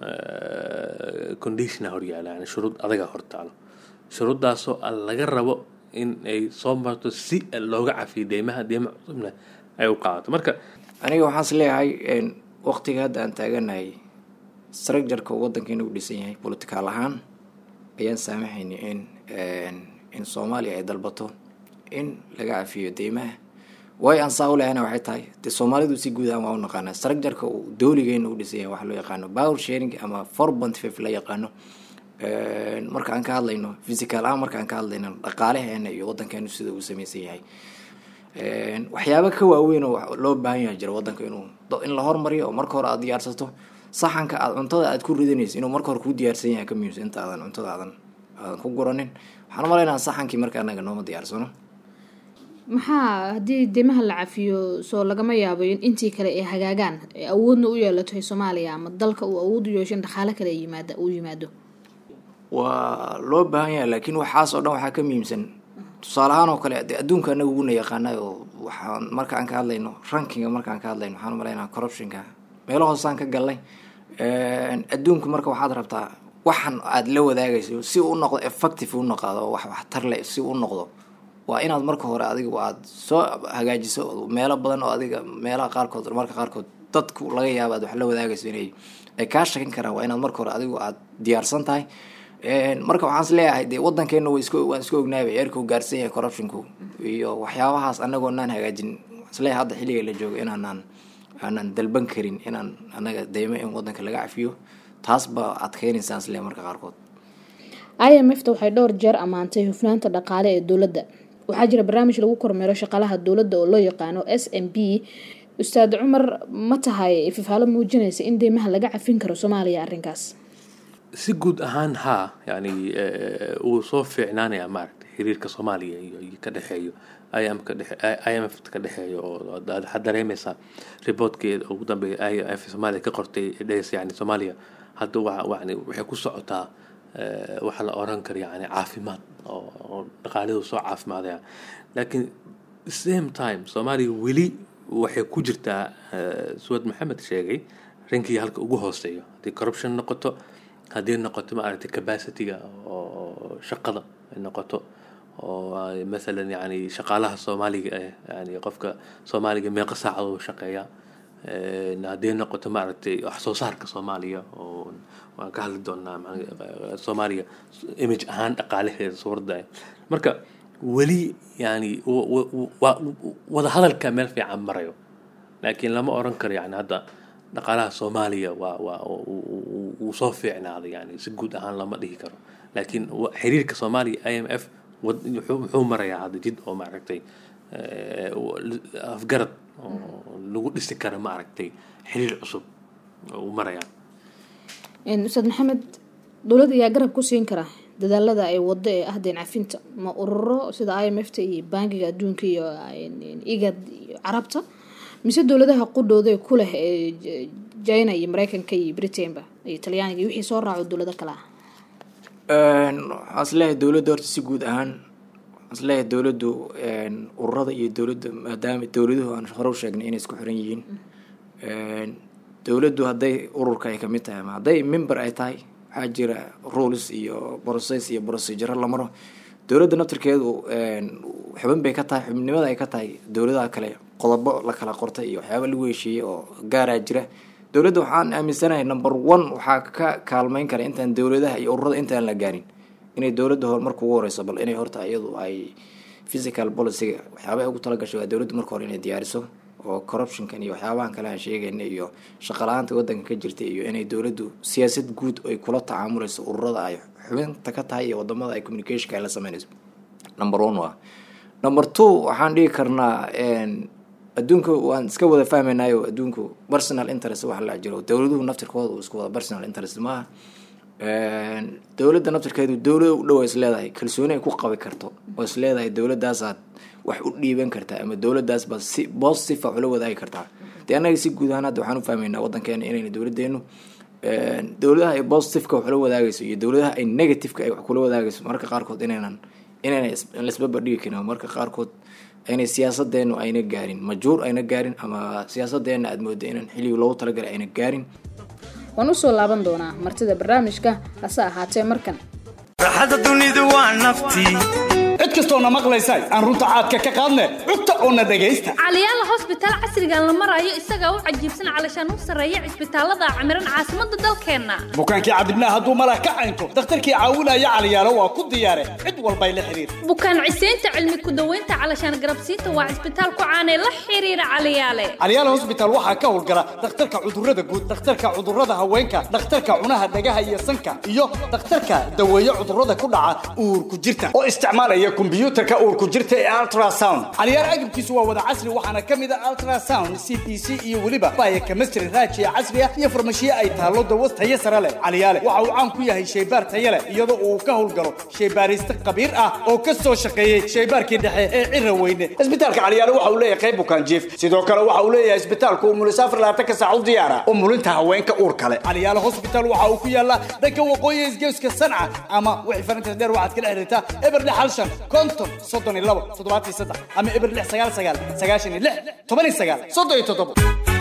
conditiona horyaalo yani shuruud adaga hortaalo shuruuddaasoo laga rabo in ay soo marto si looga cafiyo deymaha deyma cusubna ay u qaadato marka aniga waxaan is leeyahay waqtiga hadda aan taaganahay structureka wadankeena u dhisan yahay political ahaan ayaan saamaxayni in in soomaaliya ay dalbato in laga cafiyo deymaha way aan saa u lehana waxay tahay dee soomaalidu si guud ahaan waa u naqaanaa structureka uu dooligeena u dhisan yahay waxa loo yaqaano power sharing ama four point five la yaqaano marka aan ka hadlayno physical ahaan marka aan ka hadlayno dhaqaalaheena iyo wadankeenu sida uu samaysan yahay waxyaaba ka waaweyn oo loo baahan yahay jira wadanka inuu in la hormariyo oo marka hore aad diyaarsato saxanka aad cuntada aad ku ridanayso inuu marka hore kuu diyaarsan yahay ka muhiimsan inta aadan cuntada aadan aadan ku guranin waxaan umalaynaa saxankii marka anaga nooma diyaarsano maxaa haddii deymaha la cafiyo soo lagama yaabo in intii kale ay hagaagaan ee awoodna u yeelato soomaaliya ama dalka uu awood u yeesho in dhaqaale kale yimaada uu yimaado waa loo baahan yahay laakiin waxaas oo dhan waxaa ka muhiimsan tusaale ahaan oo kale de adduunka anaga uguna yaqaanay oo waxaan marka aan ka hadlayno rankinga marka aan ka hadlayno waxaan umalaynaa corruptionka meelo hoosaan ka galnay adduunka marka waxaad rabtaa waxan aada la wadaagayso si uu noqdo effective u noqdo oo wax waxtar leh si u noqdo waa inaad marka hore adigu aada soo hagaajiso meelo badan oo adiga meelaha qaarkood marka qaarkood dadku laga yaaba aad wax la wadaagayso inay ay kaa shakin karaan waa inaad marka hore adigu aada diyaarsan tahay marka waxaan is leeyahay dee wadankeena wa isk waan iska ognaayba eerka u gaarsan yahay corruptionku iyo waxyaabahaas anagoo naan hagaajin isleeyahay hadda xilliga la joogo inaanaan aanan dalban karin inaan anaga deymo in wadanka laga cafiyo taas baa adkeynaysaan isleeyahay marka qaarkood i m f ta waxay dhowr jeer ammaantay hufnaanta dhaqaale ee dowladda waxaa jira barnaamij lagu kormeero shaqaalaha dowladda oo loo yaqaano s m b ustaad cumar ma tahay ififaalo muujinaysa in deymaha laga cafin karo soomaaliya arrinkaas si guud ahaan haa yani wuu soo fiicnaanayaa maaragtay xiriirka soomaaliya iyo ka dhexeeyo im ka dhexe i m f ka dhexeeyo oo waxaad dareemaysaa reportkeeda ugu dambeeya i m f soomaaliya ka qortay dhehaysa yani soomaaliya hadda wa yani waxay ku socotaa waxaa la oran kara yani caafimaad oo dhaqaalidu soo caafimaadaya laakiin same time soomaaliya weli waxay ku jirtaa suwad maxamed sheegay rinkii halka ugu hooseeyo haddii corruption noqoto haddii noqoto maaragtay capacityga oo shaqada ay noqoto oo mathalan yani shaqaalaha soomaaliga eh yani qofka soomaaliga meeqa saacadoo shaqeeya haddii noqoto maaragtay wax soo saarka soomaaliya oo waan ka hadli doonaa soomaaliya image ahaan dhaqaalaheeda suuradda marka weli yani wada hadalka meel fiican marayo laakiin lama oran karo yani hadda dhaqaalaha soomaaliya waa waa wuu soo fiicnaaday yani si guud ahaan lama dhihi karo laakiin xiriirka soomaaliya i m f muxuu marayaa hadda jid oo maaragtay afgarad oo lagu dhisi karo maaragtay xiriir cusub uu marayaa ustaad maxamed dowladda ayaa garab ku siin kara dadaalada ay wado ee ah deen cafinta ma ururo sida i m f ta iyo bankiga adduunka iyo igad iyo carabta mise dowladaha qudhooda ku leh ee china iyo mareykanka iyo britainba iyo talyaaniga iyo wixii soo raaco dowlado kale ah waxaan isleeyahay dowladda horta si guud ahaan waxaan isleeyahay dowladdu ururada iyo dowladda maadaama dowladuhu aan hore u sheegnay inay isku xiran yihiin dowladdu hadday ururka ay kamid tahay ama hadday member ay tahay waxaa jira rules iyo process iyo procedure la maro dowladda naftirkeedu xubin bay ka tahay xubnimada ay ka tahay dowladaha kale qodobo la kala qortay iyo waxyaaba lagu heshiiyey oo gaaraa jira dowladda waxaan aaminsanahay number one waxaa ka kaalmeyn kara intaan dowladaha iyo ururada intaan la gaarin inay dowladda hor marka ugu horeyso bal inay horta iyadu ay physical policyga waxyaabaha ugu talagashay waa dowladda marka hore inay diyaariso oo corruptionkan iyo waxyaabahan kale aan sheegayna iyo shaqala-aanta wadanka ka jirta iyo inay dowladdu siyaasad guud ay kula tacaamuleyso ururada ay xubinta ka tahay iyo wadamada ay communicationka ay la sameynayso number one waa number two waxaan dhigi karnaa adduunka waan iska wada fahmaynayo adduunku personal interest waxa la jiro dowladuhu naftirkooda uu isku wada personal interest maaha dowladda naftirkeedu dowlada u dhow is leedahay kalsooni ay ku qabi karto oo is leedahay dowladaasaad wax u dhiiban kartaa ama dowladaas baad si positive ula wadaagi kartaa dee annaga si guud ahaan hadda waxaan u fahmaynaa waddankeena inayna dowladdeenu dowladaha ay positiveka wax ula wadaagayso iyo dowladaha ay negativeka ay wax kula wadaagayso marka qaarkood inaynan inayna laisbabadhigi karin oo marka qaarkood aynay siyaasadeenu ayna gaarin majuur ayna gaarin ama siyaasadeena aada mooda inaan xilliga loogu talagalay ayna gaarin waan usoo laaban doonaa martida barnaamijka hase ahaatee markan raaxada dunidu waa naftii cid kastoona maqlaysa aan runta caadka ka qaadne cugta oona dhegaysta caliyaala hosbitaal casrigan la marayo isagaa u cajiibsan calashaan u sarreeya cisbitaalada camiran caasimadda dalkeenna bukaankii cadibnaa hadduu malah ka caynto dakhtarkii caawinaya caliyaalo waa ku diyaare cid walbay la xiriir bukaan ciseynta cilmi ku-daweynta calashaan garabsiinta waa cisbitaal ku caanee la xiriira caliyaale caliyaala hosbitaal waxaa ka howlgala dhakhtarka cudurrada guud dhakhtarka cudurrada haweenka dhakhtarka cunaha dhagaha iyo sanka iyo dhakhtarka daweeye cudurrada ku dhaca uurku jirta oo isticmaalaya kombiyuutarka uurku jirta ee ultrasound caliyaal agabkiisu waa wada casri waxaana ka mid a ultrasound c p c iyo weliba baya chemistry raajiya casriya iyo farmashiye ay taallo dawas tayo sare leh caliyaale waxa uu caan ku yahay shaybaar tayo leh iyadoo uu ka howlgalo shaybaariste khabiir ah oo ka soo shaqeeyey shaybaarkii dhexe ee cira weyne isbitaalka caliyaale waxa uu leeyahay qayb bukaan jiif sidoo kale waxa uu leeyahay isbitaalku umulisaafar labaatanka saac u diyaara umulinta haweenka uur kale caliyaale hospital waxa uu ku yaallaa dhanka waqooyi isgeeska sanca ama wixii farinta dheer waxaad kala xiriirtaa eberle xalshan konton soddon iyo labo toddobaatan iyo saddex ama eber lix sagaal sagaal sagaashan iyo lix toban iyo sagaal soddon iyo toddobo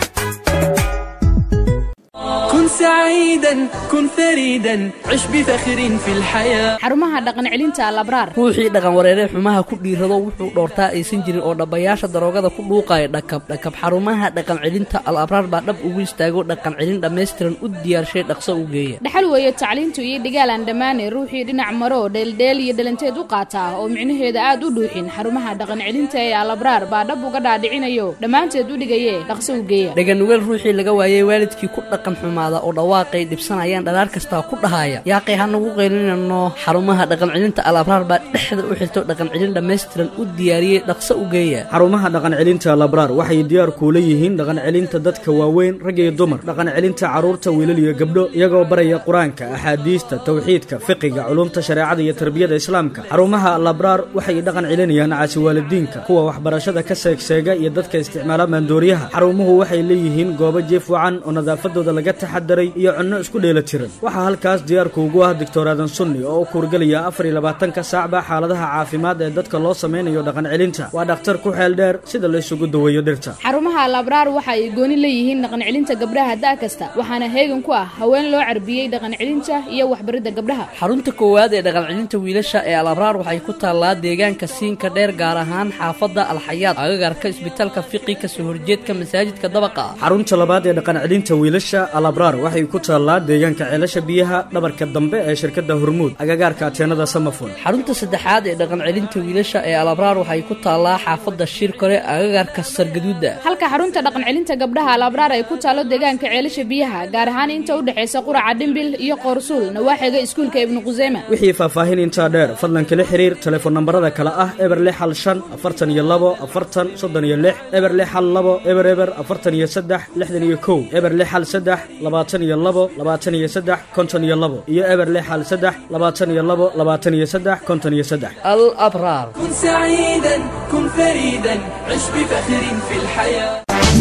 كن سعيدا كن فريدا عش بفخر في الحياة xarumaha dhaqan celinta alabraar ruuxii dhaqan wareeree xumaha ku dhiirado wuxuu dhoortaa aysan jirin oo dhabbayaasha daroogada ku dhuuqaya dhakab dhakab xarumaha dhaqan celinta al abraar baa dhab ugu istaago dhaqan celin dhammaystiran u diyaarshay dhaqso u geeya dhaxal weeye tacliintu iyo dhigaal aan dhammaanay ruuxii dhinac maro dheeldheel iyo dhalanteed u qaataa oo micnaheeda aad u dhuuxin xarumaha dhaqan celinta ee alabraar baa dhab uga dhaadhicinayo dhammaanteed u dhigaye dhaqso u geeya dhaganugeel ruuxii laga waayey waalidkii ku dhaqan xumaada oo dhawaaqay dhibsanayaan dhalaar kastaa ku dhahaya yaaqay ha nagu qaylinano xarumaha dhaqan celinta al abraar baa dhexda u xirto dhaqan celin dhammaystiran u diyaariyey dhaqso u geeya xarumaha dhaqan celinta labraar waxay diyaar kuula yihiin dhaqan celinta dadka waaweyn rag iyo dumar dhaqan celinta carruurta wiilal iyo gabdho iyagoo baraya qur-aanka axaadiista tawxiidka fiqiga culumta shareecada iyo tarbiyada islaamka xarumaha labraar waxay dhaqan celinayaan caasi waalidiinka kuwa waxbarashada ka seegseega iyo dadka isticmaala maandooriyaha xarumuhu waxay leeyihiin goobo jiif wacan oo nadaafadooda laga taxadaray iyo cunno isku dheela tiran waxaa halkaas diyaarkuugu ah doctor aadan sunni oo u kuurgelaya afar iyo labaatanka saacba xaaladaha caafimaad ee dadka loo samaynayo dhaqan celinta waa dhakhtar ku xeel dheer sida la isugu daweeyo dhirta xarumaha alabraar waxa ay gooni leeyihiin dhaqan celinta gabdhaha da' kasta waxaana heegan ku ah haween loo carbiyey dhaqan celinta iyo waxbaridda gabdhaha xarunta koowaad ee dhaqan celinta wiilasha ee al abraar waxay ku taallaa deegaanka siinka dheer gaar ahaan xaafadda alxayaad agagarka isbitaalka fiqi kasoo horjeedka masaajidka dabaqa ah xarunta labaad ee dhaqan celinta wiilasha alabraar waxay ku taallaa deegaanka ceelasha biyaha dhabarka dambe ee shirkadda hormuud agagaarka ateenada samafon xarunta saddexaad ee dhaqan celinta wiilasha ee alabraar waxay ku taallaa xaafadda shirkore agagaarka sargaduuda halka xarunta dhaqan celinta gabdhaha alabraar ay ku taalo deegaanka ceelasha biyaha gaar ahaan inta u dhexaysa quraca dhimbil iyo qoorsuul nawaaxiga iskuulka ibnu quseyma wixii faahfaahin intaa dheer fadlan kala xiriir telefoon nambarada kale ah eber lix hal shan afartan iyo labo afartan soddon iyo lix eber lix hal labo eber eber afartan iyo saddex lixdan iyo kow eber lix hal saddex labaatan iyo labo labaatan iyo saddex konton iyo labo iyo eber lix hal saddex labaatan iyo labo labaatan iyo saddex konton iyo saddex al abraar كن سعيدا كن فريدا عش بفخر في الحياة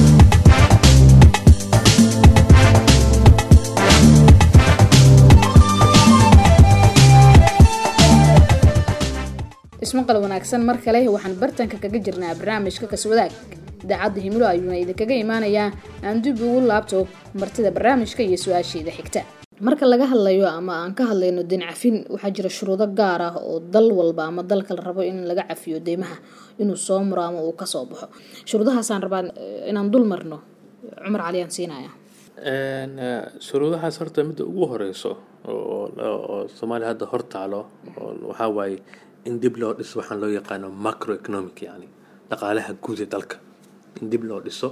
ismaqal wanaagsan mar kale waxaan bartanka kaga jirnaa barnaamijka kaswadaag idaacadda himilo ayuuna idinkaga imaanayaa aan dib ugu laabto martida barnaamijka iyo su-aasheeda xigta marka laga hadlayo ama aan ka hadlayno deyn cafin waxaa jira shuruudo gaar ah oo dal walba ama dalka la rabo in laga cafiyo deymaha inuu soo muro ama uu kasoo baxo shuruudahaasaan rabaa inaan dul marno cumar cali aan siinaya shuruudahaas horta midda ugu horeyso oo soomaaliya hadda hor taalo waxaa waaye in dib loo dhiso waxaan loo yaqaano macroeconomic yani dhaqaalaha guud ee dalka in dib loo dhiso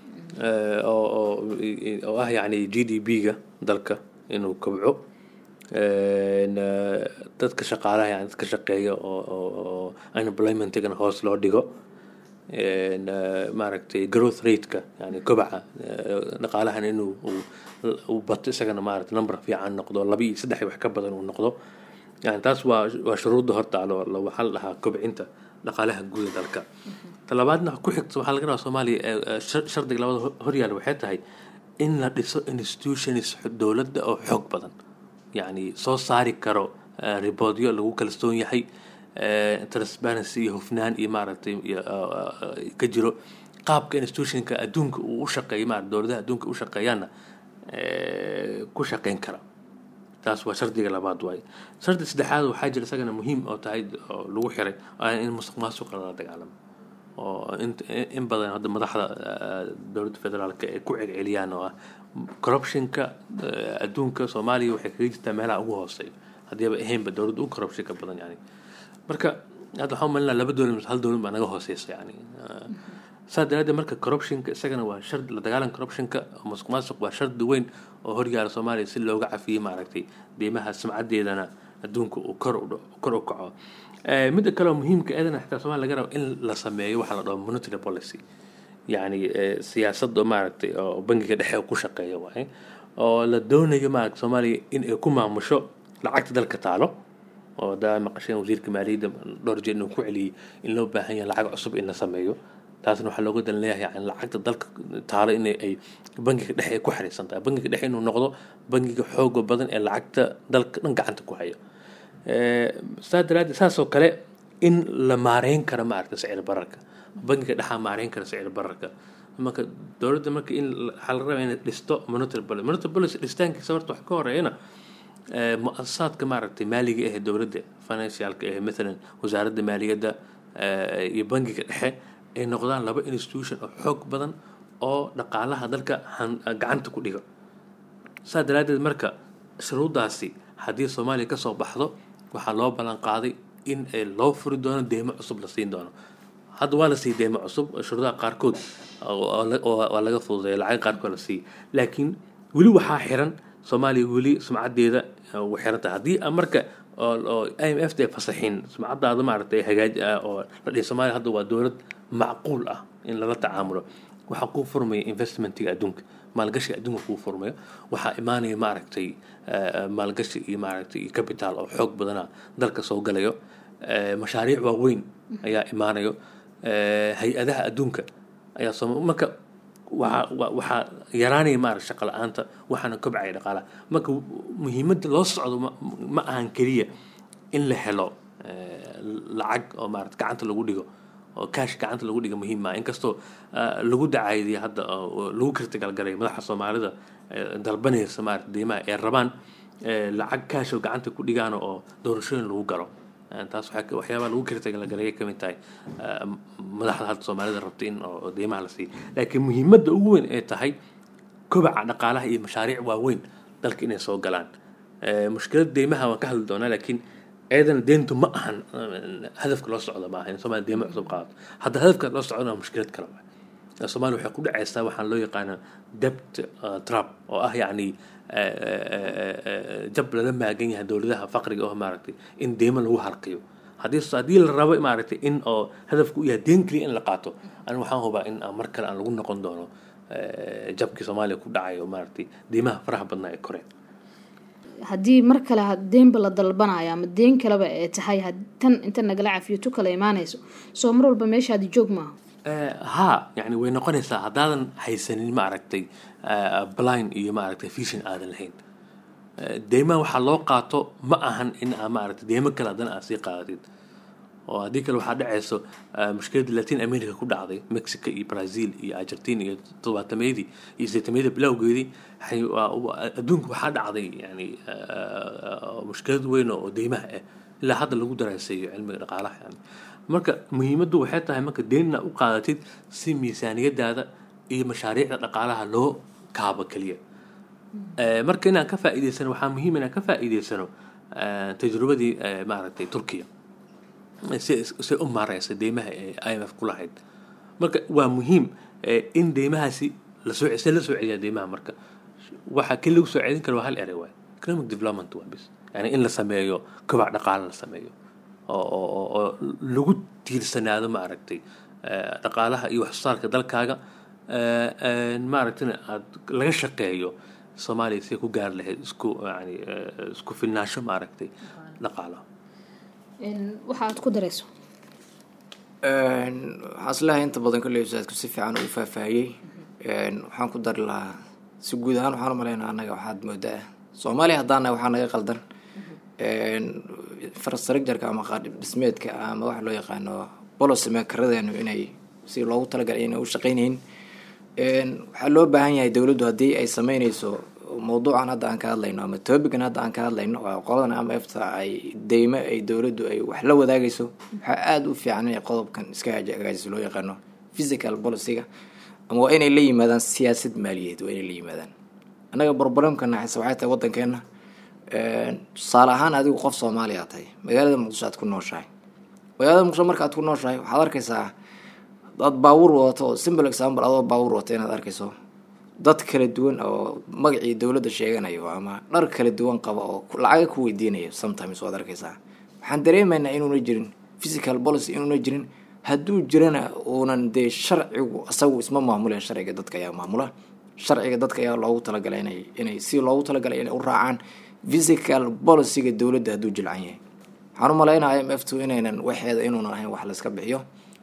oo ah yani g d b-ga dalka inuu kobco dadka shaqaalaha yani dadka shaqeeya oo unemploymentigana hoos loo dhigo maaragtay growth rateka yani kobaca dhaqaalahan inuu uu bato isagana maaragtay number fiican noqdo laba iyo saddex wax ka badan uu noqdo yani taas waa waa shuruudda hortaalo waxaa la dhahaa kobcinta dhaqaalaha guud ee dalka talabaadna ku xigta waxaa laga rabaa soomaaliya ee, ee, shar- shardiga labada hor- horyaala waxay tahay in la dhiso institutions dowladda oo xoog badan yacni soo saari karo eh, riboodyo lagu kalsoon yahay eh, transparency iyo hufnaan iyo maaragtay iyo, eh, eh, ka jiro qaabka institutionka adduunka uu u shaqeeyo maarata dowladaha adduunka u shaqeeyaana eh, ku shaqeyn kara taas waa shardiga labaad waaye shardi saddexaad waxaa jira isagana muhiim oo tahay oo lagu xiray waa in musuq maasuqa lala dagaalamo oo in, in badan hadda madaxda eh, dowladda federaalka ay ku celceliyaan oo ah corruptionka eh, adduunka soomaaliya waxay kaga jirtaa meelaha ugu hooseeya haddiiba ahaynba dowladda u corruptionka badan yani marka hadda waxaan umalinaa laba dowlad mise hal dowlad baa naga hooseysa yani Eh, saa daraadeed marka corruptionka isagana waa shard la dagaalan corruptionka musuq maasuq waa shardi weyn oo horyaala soomaaliya si looga cafiyey maaragtay deymaha sumcadeedana adduunka uu kor u dhaco- kor u kaco Eh, midda kale oo muhiimka eedana xitaa soomaaliya laga rabo in la sameeyo waxaa la dhaho monetary policy yacni eh, siyaasad oo maaragtay oo bangiga dhexe ku shaqeeya waaye oo la doonayo maaragta soomaaliya in ay ku maamusho lacagta dalka taalo oo daa maqasheen wasiirka maaliyadda dhowr jeer inuu ku celiyey in loo baahan yahay lacag cusub in la sameeyo taasna waxaa looga dan leeyahay yani lacagta dalka taalo in ay bangiga dhexe ay ku xariisan tahay bangiga dhexe inuu noqdo bangiga xooga badan ee lacagta dalka dhan gacanta ku haya Eh, saa daraaddeed saasoo kale in la maareyn karo maaragta sicir bararka bangiga dhexaa maareyn kara sicir bararka marka dowladda marka in la- waxaa la rabaa inay dhisto monetary policy monetary policy dhistaankiisa horta wax ka horeeyana eh, mu-asasaadka maaragtay maaliga ah ee dowladda financialka ah maalan wasaaradda maaliyadda eh, iyo bangiga dhexe ay noqdaan laba institution oo xoog badan oo dhaqaalaha dalka han- gacanta ku dhigo saa daraaddeed marka shuruuddaasi haddii soomaaliya ka soo baxdo waxaa loo ballan qaaday in ay loo furi doono deymo cusub la siin doono hadda waa la siiyey deymo cusub shuruudaha qaarkood oo- oo la- oo- waa laga fududeeya lacag qaarkood la siiyey laakiin weli waxaa xiran soomaaliya weli sumcadeeda eh, way xiran tahay haddii aan marka oo oo i m f ta ay fasaxin sumcadaada maaragtay hagaaj ah oo la dhihi soomaaliya hadda waa dowlad macquul ah in lala tacaamulo waxaa kuu furmaya investmentiga adduunka maalgashiga adduunka kuu furmayo waxaa imaanaya maaragtay eh, maalgashi iyo maaragtay iyo capital oo xoog badana dalka soo galayo Eh, mashaariic waaweyn ayaa imaanayo Eh, hay-adaha adduunka ayaa soo marka waxaa wa- waxaa yaraanaya maaragta shaqo la-aanta waxaana kobcaya dhaqaalaha marka muhiimadda loo socdo ma- ma ahan keliya in la helo eh, lacag oo maarata gacanta lagu dhigo oo kaash gacanta lagu dhiga muhiim maa inkastoo ah, lagu dacaydiyay hadda oo oo lagu kirtagalgalay madaxa soomaalida eh, dalbanaysa maarata deymaha ee rabaan eh, lacag kaash oo gacanta ku dhigaan oo doorashooyin lagu galo Eh, taas waxaa ka- waxyaabaha lagu kirtagalgalay ka mid tahay ah, madaxda hadda soomaalida rabta in oo oo deymaha la siiyo laakiin muhiimadda ugu weyn ee tahay kobaca dhaqaalaha iyo mashaariic waaweyn dalka inay soo galaan Eh, mushkilada deymaha waan ka hadli doonaa laakiin eedana deyntu ma ahan eh, hadafka loo socdo maaha in soomaaliya deymo cusub qaadato hadda hadafka loo socdona waa mushkilad kale waay Eh, soomaaliya waxay ku dhacaysaa waxaan loo yaqaana debt eh, trap oo ah yacni eh, eh, eh, eh, jab lala maagan yahay dowladaha faqriga oo maaragtay in deymo lagu harqiyo haddii haddii la rabo maaragtay in oo hadafku u yahay deen keliya in la qaato aniga waxaan hubaa in aan mar kale aan lagu noqon doono eh, jabkii soomaaliya ku dhacay oo maaragtay deymaha faraha badnaa ee koreen haddii mar kale ha- deenba la dalbanayo ama deen kaleba ee tahay had- tan inta nagala cafiyo tu kale imaanayso soo mar walba meeshaadi joog maaha Eh, haa yani way noqonaysaa haddaadan haysanin maaragtay eh, blind iyo maaragtay vision aadan lahayn Eh, deymaha waxaa loo qaato ma ahan in aa maaragtay deymo kale haddana aad sii qaadatid oo haddii kale waxaa dhacayso eh, mushkiladda latin america ku dhacday mexico iyo brazil iyo argentina iyo toddobaatameyadii iyo sideetameydii bilowgeedii waxay- waa- waa- adduunka waxaa dhacday yani eh, eh, mushkilad weyn oo deymaha ah ilaa hadda lagu daraaseeyo cilmiga dhaqaalaha yani marka muhiimaddu waxay tahay marka deynna u qaadatid si miisaaniyadaada iyo mashaariicda dhaqaalaha loo kaabo keliya Eh, marka inaan ka faa'iidaysano waxaa muhiim inaan ka faa'iidaysano eh, tajrubadii eh, maaragtay turkiya si si u maareysa deymaha ee i m f ku lahayd marka waa muhiim eh, in deymahaasi lasoo se la soo celiyaa deymaha marka waxa keli lagu soo celin karo waa hal erey waay economic development waa bis yani in la sameeyo kobac dhaqaale la sameeyo oo oo oo- oo lagu tiirsanaado maaragtay eh, dhaqaalaha iyo waxsoosaarka dalkaaga eh, eh, maaragtayna aad laga shaqeeyo soomaaliya si ku gaari lahayd isku yani eh, isku filnaansho maaragtay dhaqaalaha waxa aad ku darayso waxaan isleeyahay inta badan kolley usaadku si fiican u faahfaahiyey waxaan ku dari lahaa si guud ahaan waxaan u malaynaa annaga waxaad moodaa soomaaliya haddaana waxaa naga qaldan infrastructureka ama qaadhib dhismeedka ama waxa loo yaqaano policy makaradeenu inay si loogu talagalay inay u shaqeynaynin waxaa loo baahan yahay dowladdu haddii ay sameyneyso mawduucan hadda aan ka hadlayno ama topican hadda aan ka hadlayno waa qoladan ama efta ay deymo ay dowladdu ay wax la wadaagayso waxaa aada u fiican inay qodobkan iska hagaajisa loo yaqaano physical policyga ama waa inay la yimaadaan siyaasad maaliyadeed waa inay la yimaadaan annaga barbaramka naxaysa waxay tahay waddankeena tusaale ahaan adigu qof soomaaliya tahay magaalada muqdisho aad ku nooshahay magaalada muqdisho marka aad ku nooshahay waxaad arkaysaa dad baabuur wadato oo simple example adoo baabuur wata inaad arkayso dad kala duwan oo magacii dowladda sheeganayo ama dhar kala duwan qaba oo lacaga ku weydiinayo sometimes waad arkaysaa waxaan dareemaynaa inuuna jirin physical policy inuuna jirin hadduu jirana uunan dee sharcigu isagu isma maamuleen sharciga dadka ayaa maamula sharciga dadka ayaa loogu talagalay inay inay si loogu talagalay inay u raacaan physical policyga dowladda hadduu jilcan yahay waxaan u malaynaya m f two inaynan waxeeda inuunan ahayn wax layska bixiyo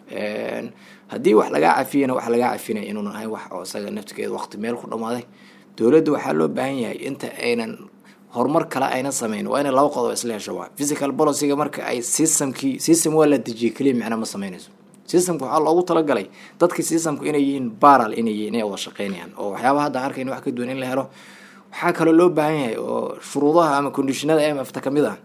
haddii wax lagaa cafiyana wax lagaa cafinaya inuunan ahayn wax oo isaga naftigeeda waqti meel ku dhamaaday dowladda waxaa loo baahan yahay inta aynan horumar kale aynan sameyn waa inay laba qodob isla hesho waa physical policyga marka ay systemkii system waa la dejiyay keliya micna ma sameynayso systemka waxaa loogu talagalay dadkii systemku inay yihiin baral inay yihiin inay wada shaqeynayaan oo waxyaabaha hadda arkayna wax ka duwan in la helo waxaa kaloo loo baahan yahay oo shuruudaha ama conditionada m f ta kamid ah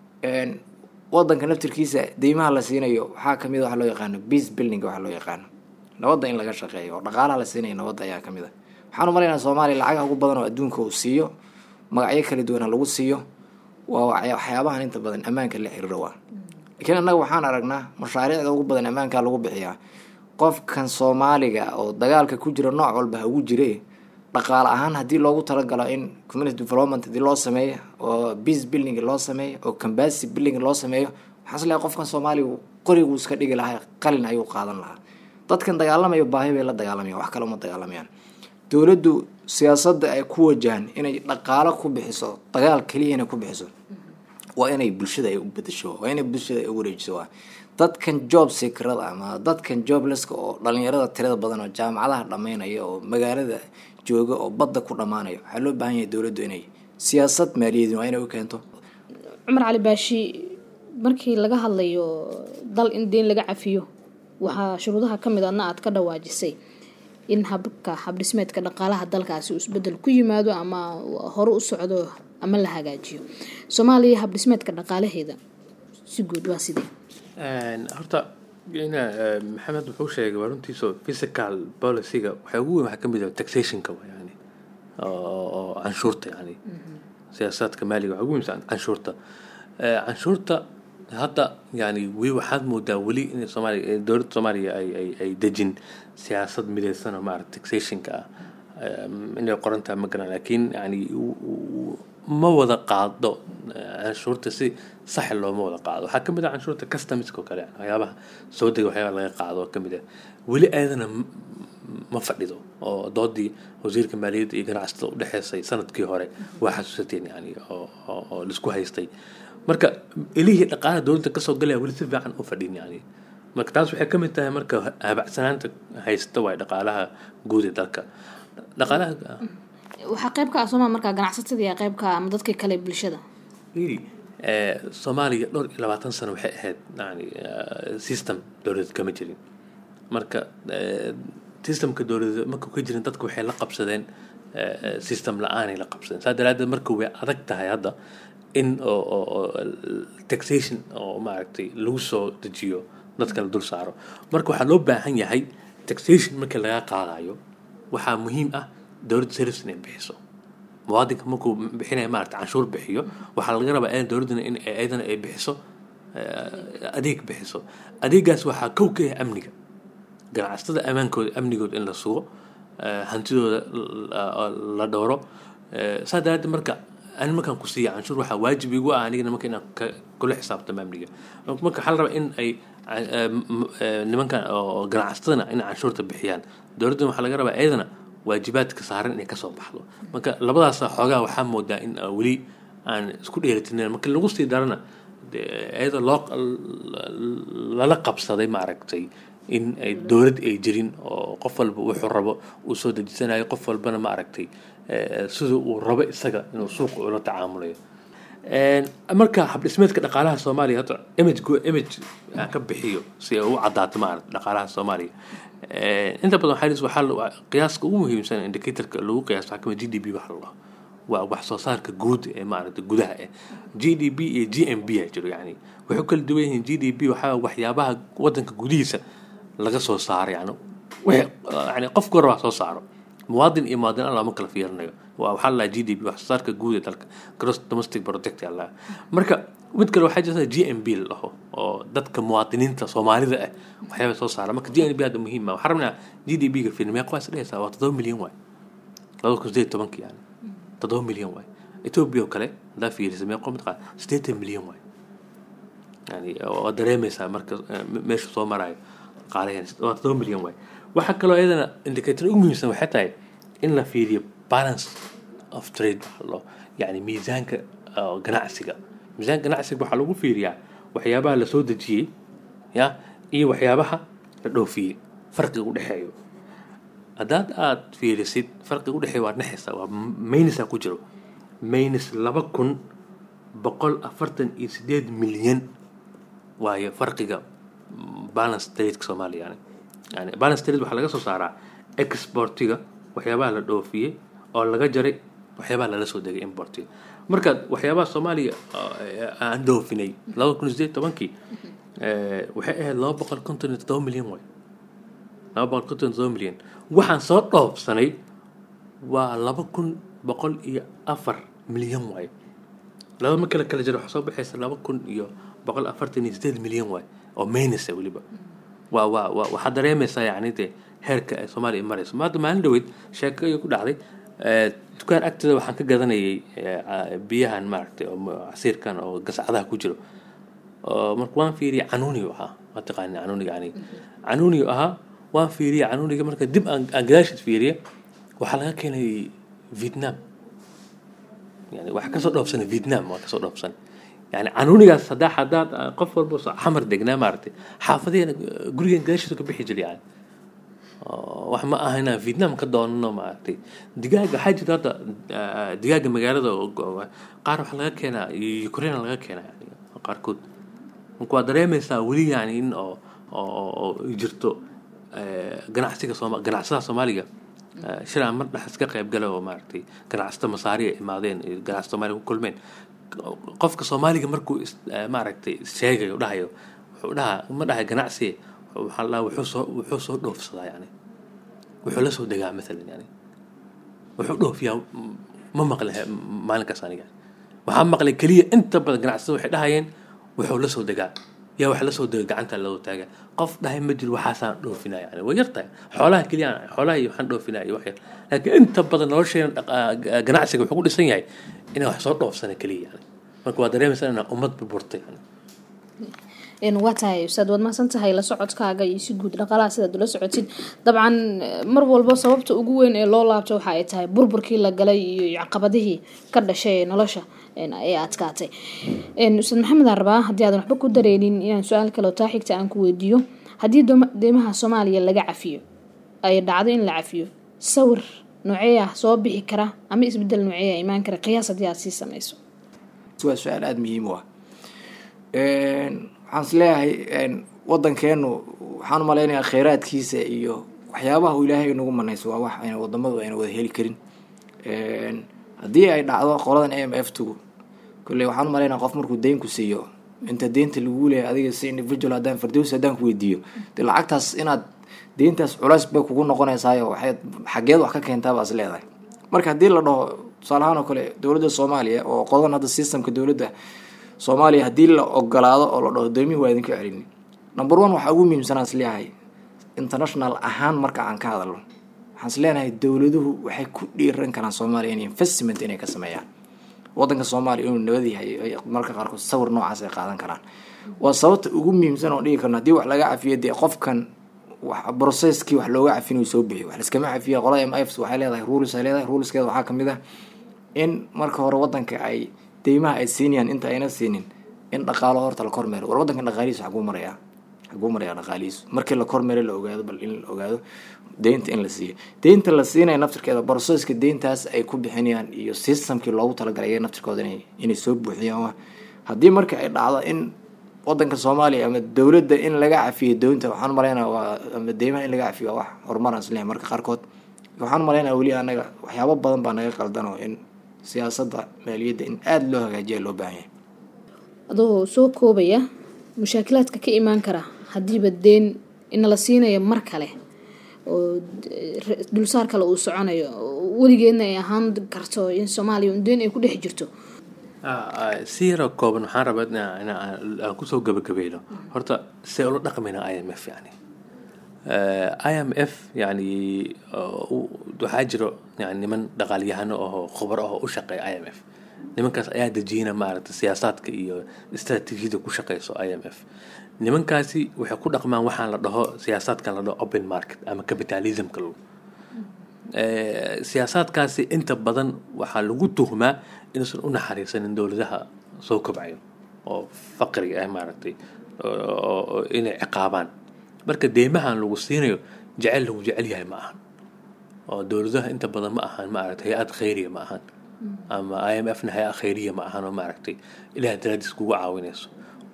wadanka naftirkiisa deymaha la siinayo waxaa kamid a waxa loo yaqaano peace building waxa loo yaqaano nabadda in laga shaqeeyo oo dhaqaalaha la siinayo nabadda ayaa kamid a waxaan u malaynaa soomaaliya lacagaha ugu badan oo adduunka uu siiyo magacyo kala duwan ha lagu siiyo waa waxyaabahan inta badan ammaanka la xiriiro waa laakiin annaga waxaan aragnaa mashaariicda ugu badan ammaankaa lagu bixiyaa qofkan soomaaliga oo dagaalka ku jira nooc walba ha ugu jire dhaqaale ahaan haddii loogu talagalo in community development hadii loo sameeyo oo peace building loo sameeyo oo cambasy building loo sameeyo waxaan isleeyahay qofkan soomaaliga qorigu iska dhigi lahaa qalin ayuu qaadan lahaa dadkan dagaalamayo baahi bay la dagaalamayaan wax kale uma dagaalamayaan dowladdu siyaasadda ay ku wajahan inay dhaqaalo ku bixiso dagaal keliya inay ku bixiso waa inay bulshada ay u bedesho waa inay bulshada ay u wareejiso waa dadkan job sekrada ama dadkan jobleska oo dhalinyarada tirada badan oo jaamacadaha dhammeynaya oo magaalada jooga oo badda ku dhammaanaya waxaa loo baahan yahay dowladdu inay siyaasad maaliyadeed waa inay u keento cumar cali baashi markii laga hadlayo dal in deyn laga cafiyo waxaa shuruudaha ka mid adna aad ka dhawaajisay in habka habdhismeedka dhaqaalaha dalkaasi uu isbedel ku yimaado ama hore u socdo ama la hagaajiyo soomaaliya habdhismeedka dhaqaalaheeda si guud waa sidee horta ina maxamed wuxuu sheegay waa runtiiso physical policyga waxaa ugu weyn waxaa kamid ah taxationka wa yani oo canshuurta yani siyaasaadka maaliga waxaa ugu weynsan canshuurta canshuurta hadda yani weli waxaad moodaa weli in soomaaliya dowladda soomaaliya ay ay ay dejin siyaasad midaysan oo maarata taxationka ah inay qoran tahay ma garan laakiin yani ma wada qaado canshuurta si sax looma wada qaado waxaa kamid ah canshuurta customiska oo kale waxyaabaha soo dega waxyaabaha laga qaado oo kamid ah weli ayadana ma fadhido oo doodii wasiirka maaliyadda iyo ganacsatada udhexeysay sanadkii hore waa xasuusateen yani oo laisku haystay marka ilihii dhaqaalaha dowladda kasoo galaya weli si fiican u fadhin yani marka taas waxay kamid tahay marka habacsanaanta haysta waay dhaqaalaha guud ee dalka dhaqaalaha waxaa qayb ka ah sooma markaa ganacsatadii qayb ka ama dadkii kale bulshada really soomaaliya dhowr iyo labaatan sano waxay ahayd yani system dowladeed kama jirin marka systemka dowladeed markuu ka jirin dadku waxay la qabsadeen system la-aanay la qabsadeen saa daraadeed marka way adag tahay hadda in oo taxation oo maaragtay lagu soo dejiyo dadka la dul saaro marka waxaa loo baahan yahay taxation markii laga qaadayo waxaa muhiim ah dowladda service inay bixiso muwaadinka markuu bixinaya maarata canshuur bixiyo waxaa laga rabaa in dowladdana in ayadana ay bixiso adeeg bixiso adeegaas waxaa kow ka ah amniga ganacsatada ammaankooda amnigooda in la sugo hantidooda la dhowro saa daraaddeed marka ani markaan ku siiya canshuur waxaa waajib igu ah anigana marka inaan kula xisaabtamo amniga marka waxaa la rabaa in ay nimankan oo ganacsatadana inay canshuurta bixiyaan dowladdana waxaa laga rabaa iyadana waajibaadka saaran inay kasoo baxdo marka labadaas xoogaa waxaa moodaa in weli aan isku dheelitirnayn marka lagu sii darana dee iyadoo loo lala qabsaday maaragtay in ay dowlad ay jirin oo qof walba wuxuu rabo uu soo dejisanayo qof walbana maaragtay sida uu rabo isaga inuu suuqa ula tacaamulayo marka habdhismeedka dhaqaalaha soomaaliya hadda image image aan ka bixiyo si ay u caddaato maarata dhaqaalaha soomaaliya inta badan waxaa waxaa qiyaaska ugu muhiimsan indicatorka lagu qiyaaso waxaa kamid g d p waxa la dhaho waa wax soo saarka guud ee maaragta gudaha eh g d p iyo g m b a jiro yani waxay kala duwan yihiin g d p waxaa waxyaabaha wadanka gudihiisa laga soo saaro yani yani qofku hore wax soo saaro muwaadin iyo muwaadin alla ma kala fiirinayo waa waxaa la g d p wax soo saarka guud ee dalka gross domestic product alla marka mid kale waxaa jirta g m b la dhaho oo dadka muwaadiniinta soomaalida ah waxyaaba soo saara marka g m b hadda muhiim ah waxaa rabnaa g d p ga fiir meeqa waa is dhehaysaa waa toddoba milyan waay labada kun sideed tobankii yani toddoba milyan waay etoobiya oo kale haddaa fiirisa meeqo mid qaad siddeetan milyan waay yani waa dareemaysaa marka meesha soo marayo qaalaheena waa toddoba milyan waay waxaa kaloo iyadana indicator ugu muhiimsan waxay tahay in la fiiriyo balance of trade lo yani miisaanka ganacsiga miisaanka ganacsiga waxaa lagu fiiriyaa waxyaabaha la soo dejiyey ya iyo waxyaabaha la dhoofiyey farqiga u dhexeeyo haddaad aad fiirisid farqiga u dhexeeya waad nexaysaa waa maynisaa ku jiro maynis laba kun boqol afartan iyo sideed milyan waayo farqiga balance tradeka soomaaliya yani yani balance trade waxaa laga soo saaraa exportiga waxyaabaha la dhoofiyey oo laga jaray waxyaabaha lala soo degay importiga marka waxyaabaha soomaaliya aan dhoofinay laba kun sideed tobankii waxay ahayd laba boqol konton iyo toddoba milyan waay laba boqol konton iyo toddoba milyan waxaan soo dhoofsanay waa laba kun boqol iyo afar milyan waay laba ma kala kala jira waxaa soo baxaysa laba kun iyo boqol afartan iyo sideed milyan waay oo maynasa weliba waa waa waa waxaad dareemaysaa yacni dee heerka ay soomaaliya marayso maanta maalin dhaweyd sheeko ayay ku dhacday dukaan agteeda waxaan ka gadanayay biyahan maaragtay oo casiirkan oo gasacadaha ku jiro oo marka waan fiiriyay canuuniyu ahaa waa taqaani canuuniga aniga canuuniyu ahaa waan fiiriyay canuuniga marka dib aan aan gadaashiis fiiriya waxaa laga keenay vietnam yani waxaa kasoo dhoofsanay vietnam waa kasoo dhoofsanay yani canuunigaas haddaa haddaad qof walba xamar degnaa maaragtay xaafadahena gurigan gadaashiisu ka bixi jiray yani wax ma aha inaan vietnam ka doonano maaragtay digaaga waxaa jirta hadda digaaga magaalada qaar waxaa laga keenaa ukraine laga keenaa yani qaarkood marka waa dareemaysaa weli yani in oo oo jirto ganacsiga sooma ganacsadaha soomaaliga shir aan mar dhex iska qayb gala oo maaragtay ganacsata masaari ay imaadeen ganacsata soomaaliga ku kulmeen qofka soomaaliga markuu maaragtay sheegayo dhahayo wuxuu dhahaa ma dhahay ganacsi waxaa la wuxuu soo wuxuu soo dhoofsadaa yani wuxuu la soo degaa maalan yani wuxuu dhoofiyaa ma maqle maalinkaas aniga waxaa maqlay keliya inta badan ganacsada waxay dhahayeen wuxuu la soo degaa yaa wax la soo dega gacanta loo taaga qof dhahay ma jiro waxaasaan dhoofinaa yani way yartahay xoolaha keliya xoolaha iyo waxaan dhoofinaa iyo wax yar laakiin inta badan nolosheena ganacsiga wuxuu ku dhisan yahay inaan wax soo dhoofsana keliya yani marka waa dareemaysaa inaan ummad burburtay yani waa tahay ustaad waad mahadsan tahay la socodkaaga iyo si guud dhaqaalaha sidaad ula socotid dabcan mar walba sababta ugu weyn ee loo laabto waxa ay tahay burburkii la galay iyo caqabadihii ka dhashay ee nolosha ee adkaatay ustaad maxamed aan rabaa haddii aadan waxba ku dareenin inaan su-aal kale oo taa xigta aan ku weydiiyo haddii deymaha soomaaliya laga cafiyo ay dhacdo in la cafiyo sawir noocee ah soo bixi kara ama isbedel noocee ah imaan kara qiyaas haddii aad sii sameyso waa su-aal aada muhiim u ah waxaan is leeyahay wadankeenu waxaan umalaynayaa kheyraadkiisa iyo waxyaabaha uu ilaahay nagu manayso waa wax ayna wadamadu ayna wada heli karin haddii ay dhacdo qoladan a m f two kolley waxaan umalaynaya qof markuu deyn ku siiyo inta deynta lagu leeyahay adiga si individual haddaan fardows haddaan ku weydiiyo dee lacagtaas inaad deyntaas culays bay kugu noqonaysaayo waxay xageed wax ka keentaa baa is leedahay marka haddii la dhaho tusaale ahaan oo kale dowladda soomaaliya oo qodan hadda systemka dowladda soomaaliya haddii la ogolaado oo la dhaho doomihi waa idinka celini number one waxaa ugu muhiimsanaan is leeyahay international ahaan marka aan ka hadalno waxaan is leenahay dowladuhu waxay ku dhiiran karaan soomaaliya in investment inay ka sameeyaan wadanka soomaaliya inuu nabad yahay marka qaarkood sawir noocaas ay qaadan karaan waa sababta ugu muhiimsan oo dhigi karno haddii wax laga cafiyo dee qofkan processkii wax looga cafin uu soo bixiyo wax liskama cafiya qolada m f waxay leedahay rules ay leedahay ruleskeeda waxaa kamid ah in marka hore wadanka ay deymaha ay siinayaan inta ayna siinin in dhaqaalo horta la kormeero war waddankan dhaqaalihiisa xaguu marayaa xaguu marayaa dhaqaalihiisu markii la kormeero la ogaado bal in la ogaado deynta in la siiyo deynta la siinaya naftirkeeda broseska deyntaas ay ku bixinayaan iyo systemkii loogu talagalay iyaga naftirkooda inay inay soo buuxiyaan wa haddii marka ay dhacdo in wadanka soomaaliya ama dowladda in laga cafiyo doonta waxaan malaynaa waa ama deymaha in laga cafiyo waa wax horumaraan isleeyahay marka qaarkood waxaan malaynaa weli anaga waxyaabo badan baa naga qaldanoo in siyaasadda maaliyadda in aada loo hagaajiya loo baahan yahay adoo soo koobaya mushaakilaadka ka imaan kara haddiiba deen inala siinayo mar kale oo dulsaar kale uu soconayo weligeedna ay ahaan karto in soomaaliya un deen ay ku dhex jirto si yaroo kooban waxaan rabaa inaan kusoo gabagabayno horta see ula dhaqmayna i m f yani i m f yani waxaa jiro yani niman dhaqaalyahano oo khubaro ah oo u shaqeeya i m f nimankaas ayaa dejiyana maaragta siyaasaadka iyo istraatiijiyada ku shaqeyso i m f nimankaasi waxay ku dhaqmaan waxaan la dhaho siyaasaadkan la dhaho open market ama capitalismka lagu siyaasaadkaasi inta badan waxaa lagu tuhmaa inuusan u naxariisanin dowladaha soo kobcayo oo faqriga ah maaragtay inay ciqaabaan marka deymahan lagu siinayo jecel lagu jecel yahay ma ahan oo dowladaha inta badan ma ahan maaragtay hay-ad khayriya ma ahan ama i m f na hay-ad khayriya ma ahan oo maaragtay ilaah daraadiis kugu caawinayso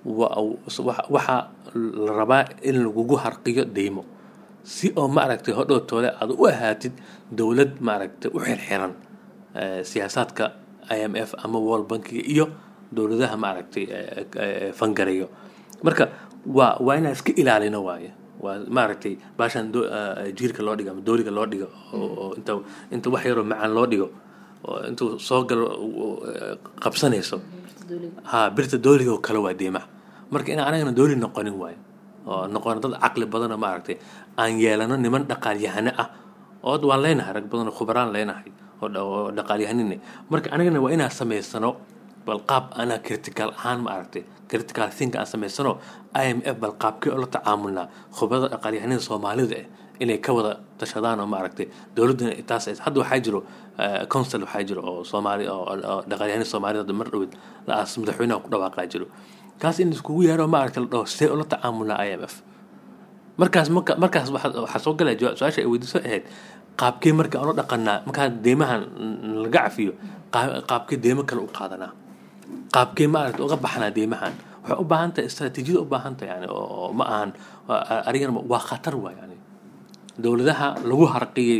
waxaa la rabaa in lagugu harqiyo deymo si oo maaragtay hodhowtoole aad u ahaatid dowlad maaragtay u xirxiran siyaasaadka i m f ama world bankiga iyo dowladaha maaragtay fangareeyo marka waa waa inaan iska ilaalino waaye waa maaragtay baashan jiirka loo dhigo ama dooliga loo dhigo oo inta inta wax yaroo macaan loo dhigo oo intuu soo galo qabsanayso ha birta dooliga oo kale waa deemaha marka inaan anagana dooli noqonin waayo oo noqono dad caqli badanoo maaragtay aan yeelano niman dhaqaalyahano ah oo waan leenahay rag badan oo khubaraan leenahay oo dhaqaalyahanine marka anagana waa inaan samaysano bal qaab anaa critical ahaan maaragtay critical think aan samaysano i m f bal qaabkee oo la tacaamulnaa khubarada dhaqaalyahanada soomaalida eh inay ka wada tashadaan oo maaragtay dowladduna taas hadda waxaa jiro council waxaa jiro oo soomaali oo dhaqaalyahanada soomaalida hadda mar dhowed la-aas madaxweynaha ku dhawaaqaa jiro kaas in iskugu yeero maaragta la dhaho see ula tacaamulnaa i m f markaas marka markaas waxaa soo galaya su-aasha ay weydiiso ahayd qaabkee marka aan la dhaqanaa markaa deymahan laga cafiyo qaabkee deymo kale u qaadanaa qaabkee maaragta uga baxnaa deymahan waxay u baahan tahay istraatiijiyada u baahan tahay yani oo ma ahan arigana waa khatar waa yani dowladaha lagu harqiyey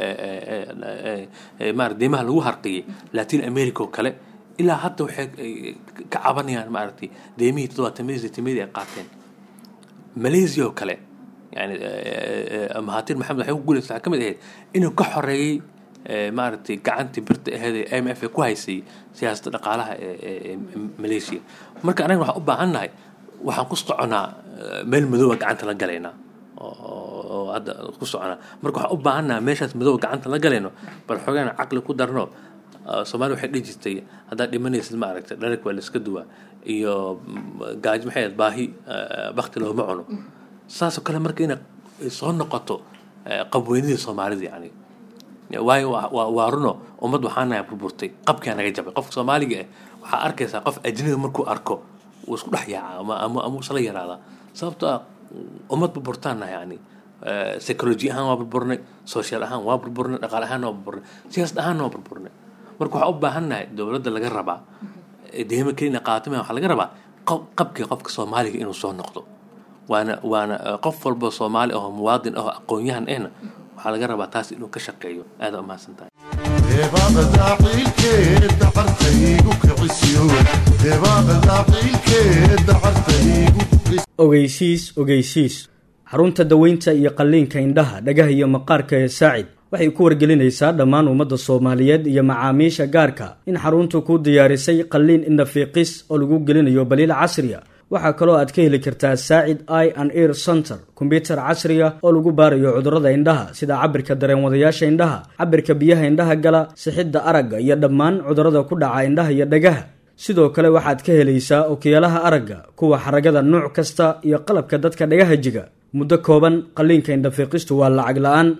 maarata deymaha lagu harqiyey latin america oo kale ilaa hadda waxay ka cabanayaan maaragtay deymihii toddobaatamadii sitimadii ay qaateen malaysia oo kale yani mahatir maxamed waxay ku guulaysa waxaa ka mid ahayd inuu ka xoreeyey maaragtay gacantii birta aheed ee m f ee ku haysay siyaasadda dhaqaalaha ee malaysia marka anaga waxaan u baahan nahay waxaan ku soconaa meel madooba gacanta la galaynaa oo hadda ku soconaa marka waxaan u baahan nahay meeshaas madooba gacanta la galayno bal xoogaan caqli ku darno soomaali waxay dhihi jirtay haddaad dhimanaysid maaragtay dharag waa la iska duwaa iyo gaajo maxay ahayd baahi bakti looma cuno saasoo kale marka inay soo noqoto qabweynidii soomaalida yani waayo waa runo ummad waxaanahay burburtay qabkaa naga jabay qofka soomaaliga ah waxaa arkaysaa qof ajnabiga markuu arko wuu isku dhex yaacaa ama ama ama isla yaraadaa sababtoo ah ummad burburtaanna yani psychology ahaan waa burburnay social ahaan waa burburnay dhaqaale ahaan waa burburnay siyaasad ahaan waa burburnay marka waxaa u baahan nahay dowladda laga rabaa deyma kelina qaatama waxaa laga rabaa qabkii qofka soomaaliga inuu soo noqdo waana waana qof walba soomaali ahoo muwaadin ahoo aqoon-yahan ahna waxaa laga rabaa taas inuu ka shaqeeyo aada umahadsan tahay deebaaqda ciilkeeda cartaygu kicisiyo deebaaqda ciilkeeda cartaygu ogeysiis ogeysiis xarunta daweynta iyo qalliinka indhaha dhagaha iyo maqaarka ee saacid waxay ku wargelinaysaa dhammaan ummadda soomaaliyeed iyo macaamiisha gaarka in xaruntu ku diyaarisay qalliin indhafiiqis oo lagu gelinayo baliil casriya waxaa kaloo aad ka heli kartaa saacid i and ear center kombyutar casriya oo lagu baarayo cudurrada indhaha sida cabirka dareenwadayaasha indhaha cabirka biyaha indhaha gala sixidda aragga iyo dhammaan cudurrada ku dhaca indhaha iyo dhagaha sidoo kale waxaad ka helaysaa okiyaalaha aragga kuwa xaragada nuuc kasta iyo qalabka dadka dhagaha jiga muddo kooban qalliinka indhafiiqistu waa lacag la-aan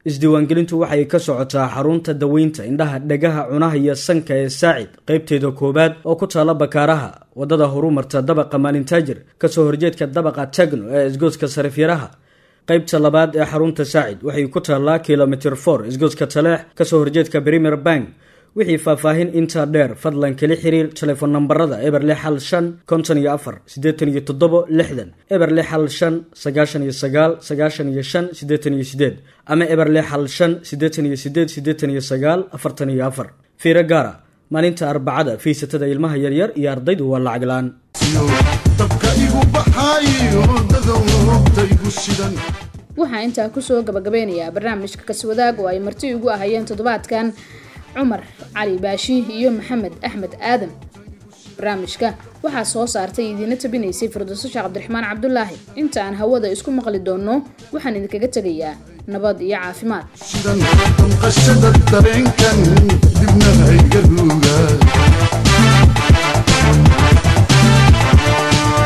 isdiiwaangelintu waxay ka socotaa xarunta daweynta indhaha dhegaha cunaha iyo sanka ee saacid qaybteeda koowaad oo ku taala bakaaraha wadada horumarta dabaqa maalintaajir kasoo horjeedka dabaqa tagno ee isgoodska sarifyaraha qaybta labaad ee xarunta saacid waxay ku taallaa kilomitr for isgoodska taleex kasoo horjeedka premier bank wixii faahfaahin intaa dheer fadlan kala xiriir telefoon nambarada eber lix hal shan konton iyo afar siddeetan iyo toddobo lixdan eber lix hal shan sagaashan iyo sagaal sagaashan iyo shan siddeetan iyo sideed ama eber lix hal shan siddeetan iyo sideed siddeetan iyo sagaal afartan iyo afar fiiro gaara maalinta arbacada fiisatada ilmaha yaryar iyo ardaydu waa lacag la-aan dabka igu baxaayo dadowta igu shidan waxaa intaa kusoo gabagabeynayaa barnaamijka kaswadaag oo ay marti ugu ahayeen toddobaadkan cumar cali baashi iyo maxamed axmed aadan barnaamijka waxaa soo saartay idiina tabinaysay firdowso sheekh cabdiraxmaan cabdulaahi inta aan hawada isku maqli doonno waxaan idinkaga tegayaa nabad iyo caafimaad shidan damqashada dareenkan dibna hayga ruuga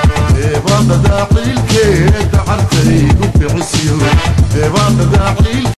deebaaqada ciilkeeda cartaygu bixisiyo deebaaqada ciil